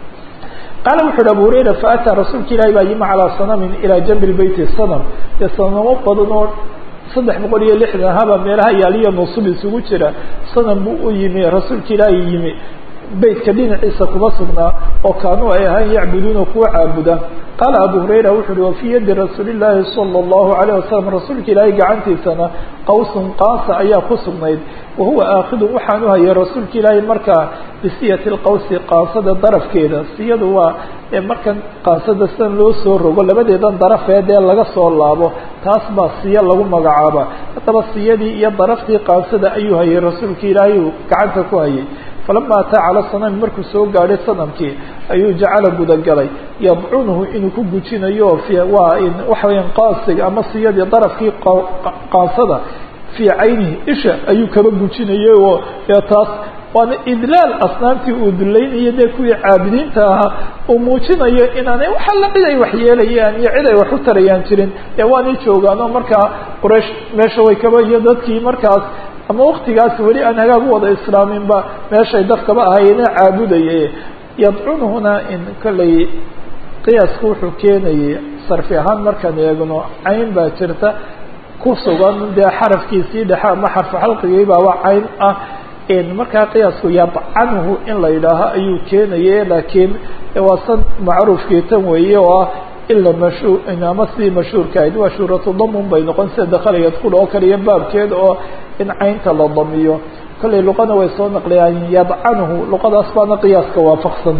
qaala wuxu uhi abu hurayra faataa rasuulka ilahi baa yimi calaa sanamin ilaa jambi lbeyti sanam dee sanamo badan oo saddex boqol iyo lixdan haba meelaha yaaliya nuusub isugu jira sanam buu u yimi rasuulka ilaahi yimi beytka dhinaciisa kuma sugnaa oo kaanuu ay ahayn yacbuduuna kuwa caabuda qaala abu hurayra wuxu uhi wafii yadi rasuuli llaahi sala allahu alayh wasalam rasuulka ilaahi gacantiisana qawsun qaasa ayaa ku sugnayd wahuwa aakidun waxaanu hayay rasuulka ilaahi markaa bisiyati lqawsi qaasada darafkeeda siyadu waa markan qaasada sidan loo soo rogo labadeedan darafeed ee laga soo laabo taas baa siyo lagu magacaaba haddaba siyadii iyo daraftii qaasada ayuu hayay rasuulka ilaahi uu gacanta ku hayay falama ataa cala sanami markuu soo gaadhay sanamkii ayuu jacala gudagalay yadcunuhu inuu ku gujinayo waa waxa weyaan qaasiga ama siyadii darafkii qaasada fii caynihi isha ayuu kaba gujinayay oo dee taas waana idlaal asnaamtii uu dulaynayo dee kuwii caabidiinta ahaa uu muujinayo inaanay wax alla cid ay wax yeelayaan iyo cid ay wax u tarayaan jirin dee waanay joogaan oo markaa quraysh meesha way kaba iyo dadkii markaas ama waktigaas weli aan hagaag u wada islaaminba meeshay dadkaba ahayeene caabudaye yadcunuhuna in kollay qiyaasku wuxuu keenayay sarfi ahaan markaan eegno cayn baa jirta ku sugan dee xarafkiisii dhexe ama xarfu xalqigii baaba cayn ah markaa qiyaasku yadcanuhu in la yidhaaho ayuu keenaye laakiin waa san macruufkii tan weeye oo ah ila mashhuur ama sidii mashhuurka ahayd waa shuuratu damun bay noqon sida dakhala yadkul oo kale iyo baabkeed oo in caynta la damiyo kollay luqana way soo naqliyaan yadcanuhu luqadaas baana qiyaaska waafaqsan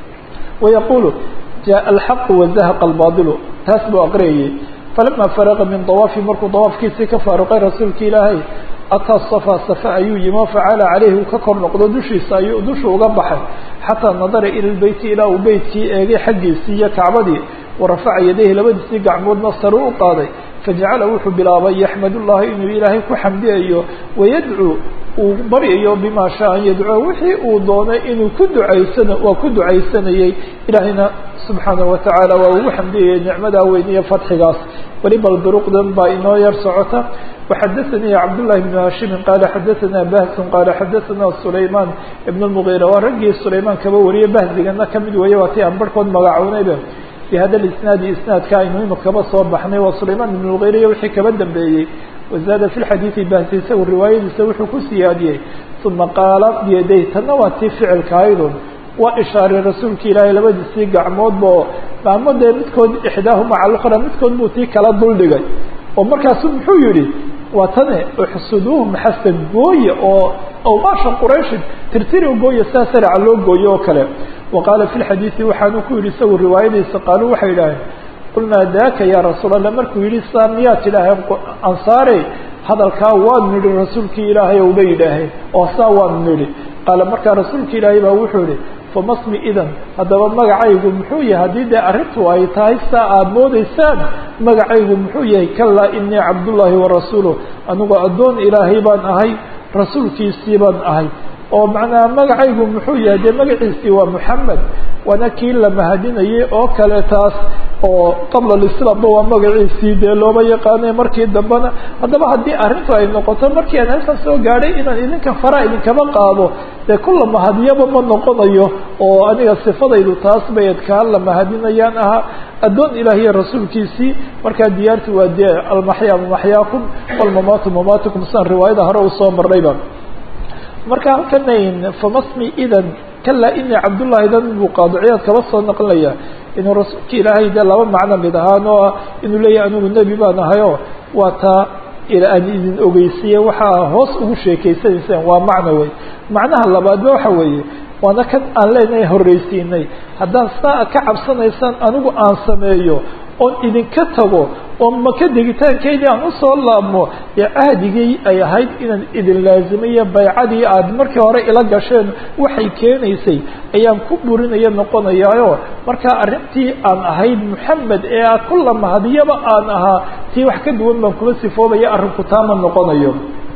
wayaqulu jaa alxaqu wazahaqa albadilu taas buu aqriyayay falama faraqa min dawaafi markuu dawaafkiisii ka faaruqay rasuulka ilaahay ataa safa safa ayuu yimi oo facala caleyhi uu ka kor noqdo dushiisa ayuu dusha uga baxay xataa nadara ila lbeyti ilaa uu beytkii eegay xaggiisii iyo kacbadii warafaca yadayhi labadiisii gacmoodna sare u qaaday fajacala wuxuu bilaabay yaxmad llahi inuu ilaahay ku xamdiyayo wayadcuu uu baryayo bima shaa an yadcuo wixii uu doonay inuu ku ducaysana waa ku ducaysanayey ilaahayna subxaanahu watacaala waa ugu xamdiyayay nicmadaa weyn iyo fadxigaas weliba duruqdan baa inoo yar socota وxadثnي cبداللahi بن hاشhimi qال xadثna bahs qال xadثna سulayman بن المغيرة waa raggii sulayman kaba wariyay bahzigana kamid weeye waa ti aan barhkood magacownayba بhada isnaadi isnaadka aynu imika kaba soo baxnay waa sulayman بن المغيرة iyo wixii kaba dambeeyey wazaada في الxadiiثi bahsi isagu riwaayadiisa wuxuu ku siyaadiyey ثuma qaala byaday tana waa tii ficilka aydun waa ishaaray rasuulka ilaahay labadiisii gacmoodba oo maamo dee midkood ixdaahuma cala اlأkhra midkood buu tii kala duldhigay oo markaasu muxuu yihi waa tane uxsuduuhum xasan gooye oo awqaasha qurayshin tirtiri gooye sidaa saraca loo gooye oo kale wa qaala fi lxadiidi waxaanu ku yidhi isagu riwaayadiisa qaaluu waxay idhaaheen qulnaa daaka ya rasuul allah markuu yihi saa miyaad tidhaaheen ansaare hadalkaa waanu nidhi rasuulkii ilaahay ou bay yidhaaheen oo saa waanu nidhi qaala markaa rasuulka ilaahay baa wuxuu yihi famasmi idan haddaba magacaygu muxuu yahay haddii dee arrintu ay tahay saa aada moodaysaan magacaygu muxuu yahay kalaa inii cabdullaahi warasuuluh anigoo addoon ilaahay baan ahay rasuulkiisii baan ahay oo macnaha magacaygu muxuu yahay dee magaciisii waa moxamed waana kii la mahadinayay oo kale taas oo qabla alislaamba waa magaciisii dee looba yaqaanay markii dambena haddaba haddii arrintu ay noqoto markii aan halkan soo gaadhay inaan idinka faraa idinkaba qaado dee kulla mahadiyaba ma noqonayo oo aniga sifadaydu taas bay adkaan la mahadinayaan ahaa addoon ilaahiya rasuulkiisii markaa diyaarti waa dee almaxyaa maxyaakum walmamaatu mamaatukum sidaan riwaayada hore usoo marnayba marka halkanayn famasmi idan kalaa inii cabdullahi dan buu qaadiciyaad kaba soo naqlinaya inuu rasuulka ilaahay dee laba macno mid ahaan oo ah inuu leeyahay anigu nebi baan ahayo waa taa aan idin ogeysiiye waxaa hoos ugu sheekeysanayseen waa macno wey macnaha labaadba waxa weeye waana kan aan leenahay horreysiinay haddaan saa ka cabsanaysaan anigu aan sameeyo oon idinka tago oo maka degitaankeydii aan usoo laabmo ee cahdigii ay ahayd inaan idin laazimiyo baycadii aad markii hore ila gasheen waxay keenaysay ayaan ku burinaya noqonayaayo markaa arrintii aan ahayd moxamed ee a kulla mahadiyaba aan ahaa tii wax ka duwan baan kuma sifoobaya arrinku taama noqonayo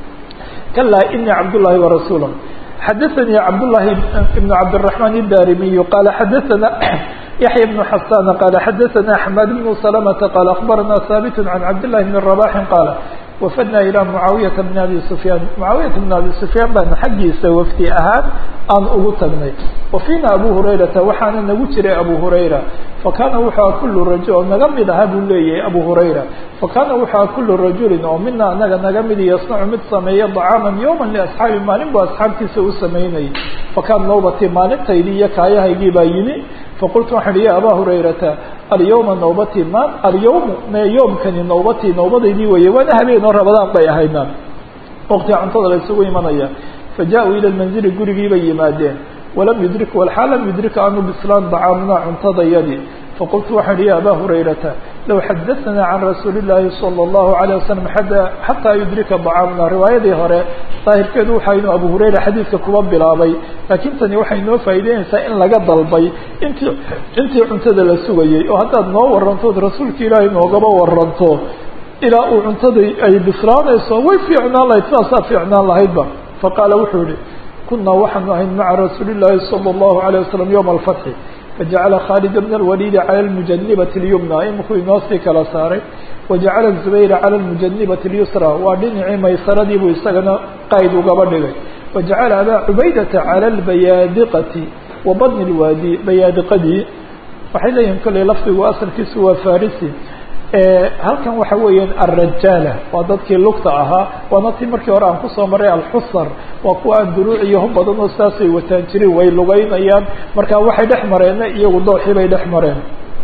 kalaa inii cabdullaahi warasuula xadaثnي cabdاللahi بن cabdالرحمن الdarimiي qال xadaثna yaحyى بن xasان qال xadaثna حmاd بن سلمة qال أخbarna hاbت عن cabdاللahi بن رباح qال wafadna ilى mucaawiyaةa بn abi سufyaan mucaawiyaةa بn abi سufyaan baan xaggiisa wafdi ahaan aan ugu tagnay wafiina abu hurayrata waxaana nagu jiray abu hurayra fakana wuxua kulu rajul oo naga mid aha buu leeyahay abu hurayra fakana wuxua kulu rajulin oo mina anaga naga midi yasnacu mid sameeya طacaama yowma liasxaabi maalin buu asxaabtiisa u samaynayay fakaan nawbatii maalintaydii iyo kaayahaygii baa yimi faqultu waxaan ihi ya aba hurayrata alyawma nawbatii ma alyawmu me yoomkani nawbatii nawbadaydii weeye waana habeen oo rabadaan bay ahaydna waqtiga cuntada la isugu imanaya faja-uu ila lmanzili gurigii bay yimaadeen walam yudrik walxaal lam yudrik aanu bislaan dacaamna cuntadayadii faqultu waxaan ihi ya aba hurayrata low xadaثna can rasuuli الlahi salى الlahu عalيه wasalam xataa yudrika dacaamna riwaayadii hore daahirkeedu waxa inuu abu hurayra xadiidka kuba bilaabay laakiin tani waxay noo faa'ideynaysaa in laga dalbay intii intii cuntada la sugayey oo haddaad noo warantood rasuulka ilaahay noogaba waranto ilaa uu cuntadii ay bislaanayso way fiicnaan lahayd sidaasaa fiicnaan lahaydba faqaala wuxuu yihi kunaa waxaanu ahayn maca rasuuli الlahi salى الlahu عalيه wasalam yowma alfatxi fajacala khaalid bna اlwaliidi cala اlmujanibati اlyumna imikuu inoo sii kala saaray wajacala zubayra cala اlmujanibati اlyusra waa dhinacii maysaradii buu isagana qayd ugaba dhigay wajacala abaa cubaydata cala اlbayaadiqati wa badni اlwaadi bayaadiqadii waxay leeyihin kolley lafdigu asalkiisu waa farisi halkan waxa weeyaan alrajaala waa dadkii lugta ahaa waana tii markii hore aan kusoo maray alxusar waa kuwa aan duruuc iyo hub badan oo saasay wataan jirin way lugeynayaan marka waxay dhex mareen iyagu dooxii bay dhex mareen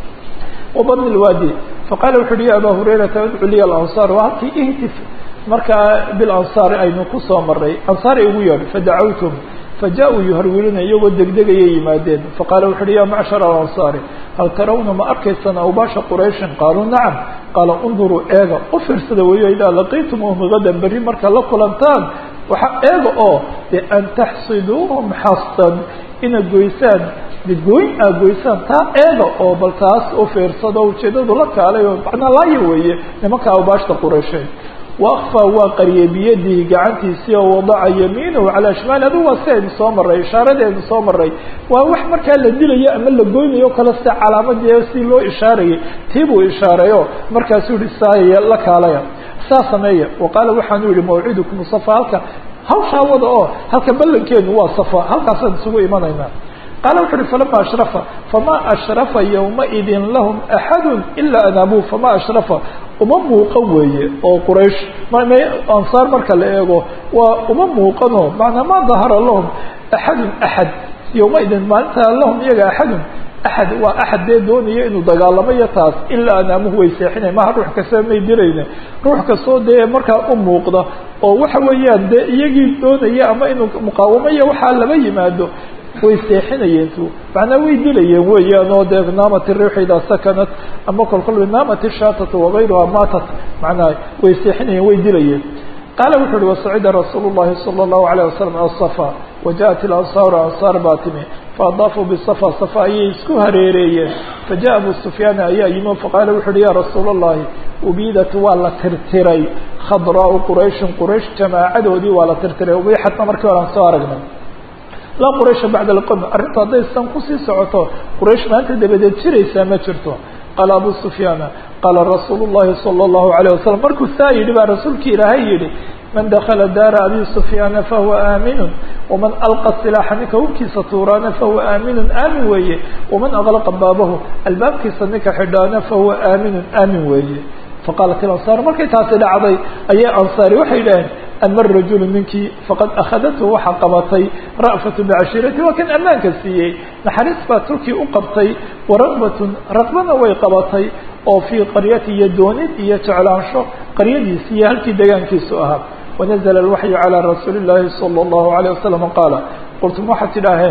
wabadni lwaadi faqala wuxu uhi ya aba hurayrata udcu liya alansaar waa halkii ihtif markaa bilansaari aynu kusoo maray ansaar igu yeedh fadacawtum faja-uu yuharwiluna iyagoo degdegayay yimaadeen faqaala wuxu uhi ya macshar alansaari hal tarawna ma arkaysaan awbaasha qurayshin qaaluu nacam qaala unduruu eega u fiirsada weeyo idaa laqiitumuhum gadan berri marka la kulantaan waxa eega oo de an taxsiduuhum xastan inaad goysaan midgooyn aad goysaan taa eega oo bal taas u fiirsado ujeedadu la kaalay oo macnaa laaya weeye nimanka awbaashta quraysheed waakfaa waa qariyay biyadihi gacantiisii oo wadaca yamiinahu calaa shimaali adigu waa si aynu soo maray ishaaradeenu soo maray waa wax markaa la dilayo ama la goynayo kale sida calaamadii si loo ishaarayay tii buu ishaarayo markaasuu yihi saaya la kaalaya saa sameeya wa qaala waxaanu yihi mawcidukum safa halka hawshaa wada oo halka ballankeenu waa safa halkaasaan isugu imanaynaa qaala wuxu uhi falama ashrafa fama ashrafa yowmaidin lahum axadu ilaa anaabuu fama ashrafa uma muuqan weeye oo quraysh ansaar marka la eego waa uma muuqanoo macnaa ma dahara lahum axadun axad yowmaidin maalintaa lahum iyaga axadun axad waa axad dee doonaya inuu dagaalamayo taas ilaa anaamuhu way seexinay maha ruux kasta may dilayna ruux kastoo dee markaa u muuqda oo waxa weeyaan dee iyagii doonaya ama inuu muqaawamaya waxaa laba yimaado way seexinayeen tu macnaa way dilayeen weeyaan oo dee naamat riix idaa sakanat ama kolkol naamat shaatatu wagayruha maatat macnaa way seexinayeen way dilayeen qaala wuxu uhi wasacida rasuulu llahi sala allahu alayh wasalam asafa wajaءat ilansaaru ansaar baa timi faadaafuu bisafa safa ayay isku hareereeyeen fajaءa abu sufyaana ayaa yimi faqaala wuxu uhi ya rasuula allahi ubiidat waa la tirtiray khadraau qurayshin quraysh jamaacadoodii waa la tirtiray ubixatna markii hore aan soo aragnay laa quraysha bacda alqowm arrintu hadday san kusii socoto quraysh maanta dabadeed jiraysaa ma jirto qaala abu sufyaana qaala rasuulu llahi sala allahu alayh wasalam markuu saa yidhi baa rasuulki ilaahay yidhi man dakala daara abi sufyaana fahuwa aaminun waman alqa silaaxa ninka hubkiisa tuuraana fahuwa aaminun aamin weeye waman aqlaqa baabahu albaabkiisa ninka xidhaana fahuwa aaminun aamin weeye faqaalat ilansaar markay taasi dhacday ayay ansaari waxay yidhaaheen ama rajulu ninkii faqad akhadathu waxaa qabatay ra'fatu bicashiirati waa kan ammaanka siiyey naxariis baa turkii u qabtay waragbatun raqbana way qabatay oo fii qaryati iyo doonid iyo jeclaansho qaryadiisi iyo halkii degaankiisu ahaa wanazla alwaxyu calaa rasuuli llaahi sala allahu alayh wasalam qaala qultum waxaad tidhaaheen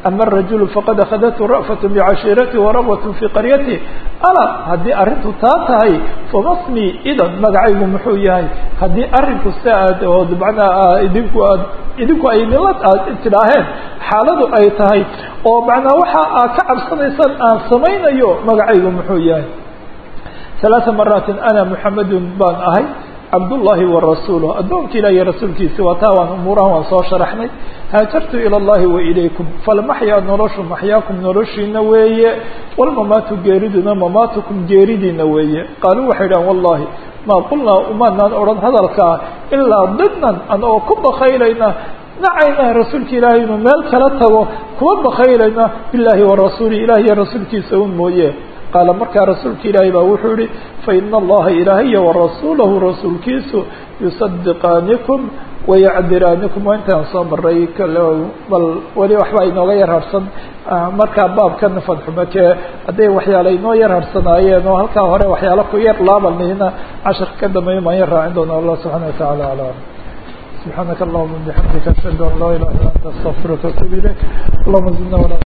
ama الrajul faqad akhadathu ra'faة bcashiirati warabwat fi qaryati ala haddii arrintu taa tahay famasmi idan magacaygu muxuu yahay haddii arrinku si aad oo manaa idinku aad idinku ay milad aad tidhaaheen xaaladu ay tahay oo macnaa waxa aad ka cabsanaysaan aan samaynayo magacaygu muxuu yahay ثaلaaثa maraatin ana mحamadu baan ahay cabdullahi warasuuluh addoonka ilah iyo rasuulkiisa waa taa waan umuurahan waan soo sharaxnay haajartu ilى اllahi wailaykum falmaxyaa noloshu maxyaakum noloshiina weeye walmamaatu geeriduna mamaatukum geeridiina weeye qaaluu waxay dhahan wallahi maa qulnaa umaanaan odhan hadalkaa ilaa didnan an oo ku bakaylayna nacayna rasuulka ilaahay inuu meel kala tago kuwa bakaylayna bilahi warasuuli ilah iyo rasuulkiisa un mooye qaala markaa rasuulka ilaahay baa wuxuu yihi faina allaha ilaahiya warasuulahu rasuulkiisu yusadiqaanikum wayacdiraanikum waa intaan soo maray bal weli waxba inooga yar harsan markaa baabkan fadxumake hadday waxyaala inoo yar harsanaayeen oo halkaa hore waxyaala ku yar laabanayna casharka ka dambeeya maan yar raacin doona allah subxana watacaala alam subxaanaka allahuma bixamdika ashhadu an laa ilaha illa anta astaqfiruka watuub ilayk allahuma zidna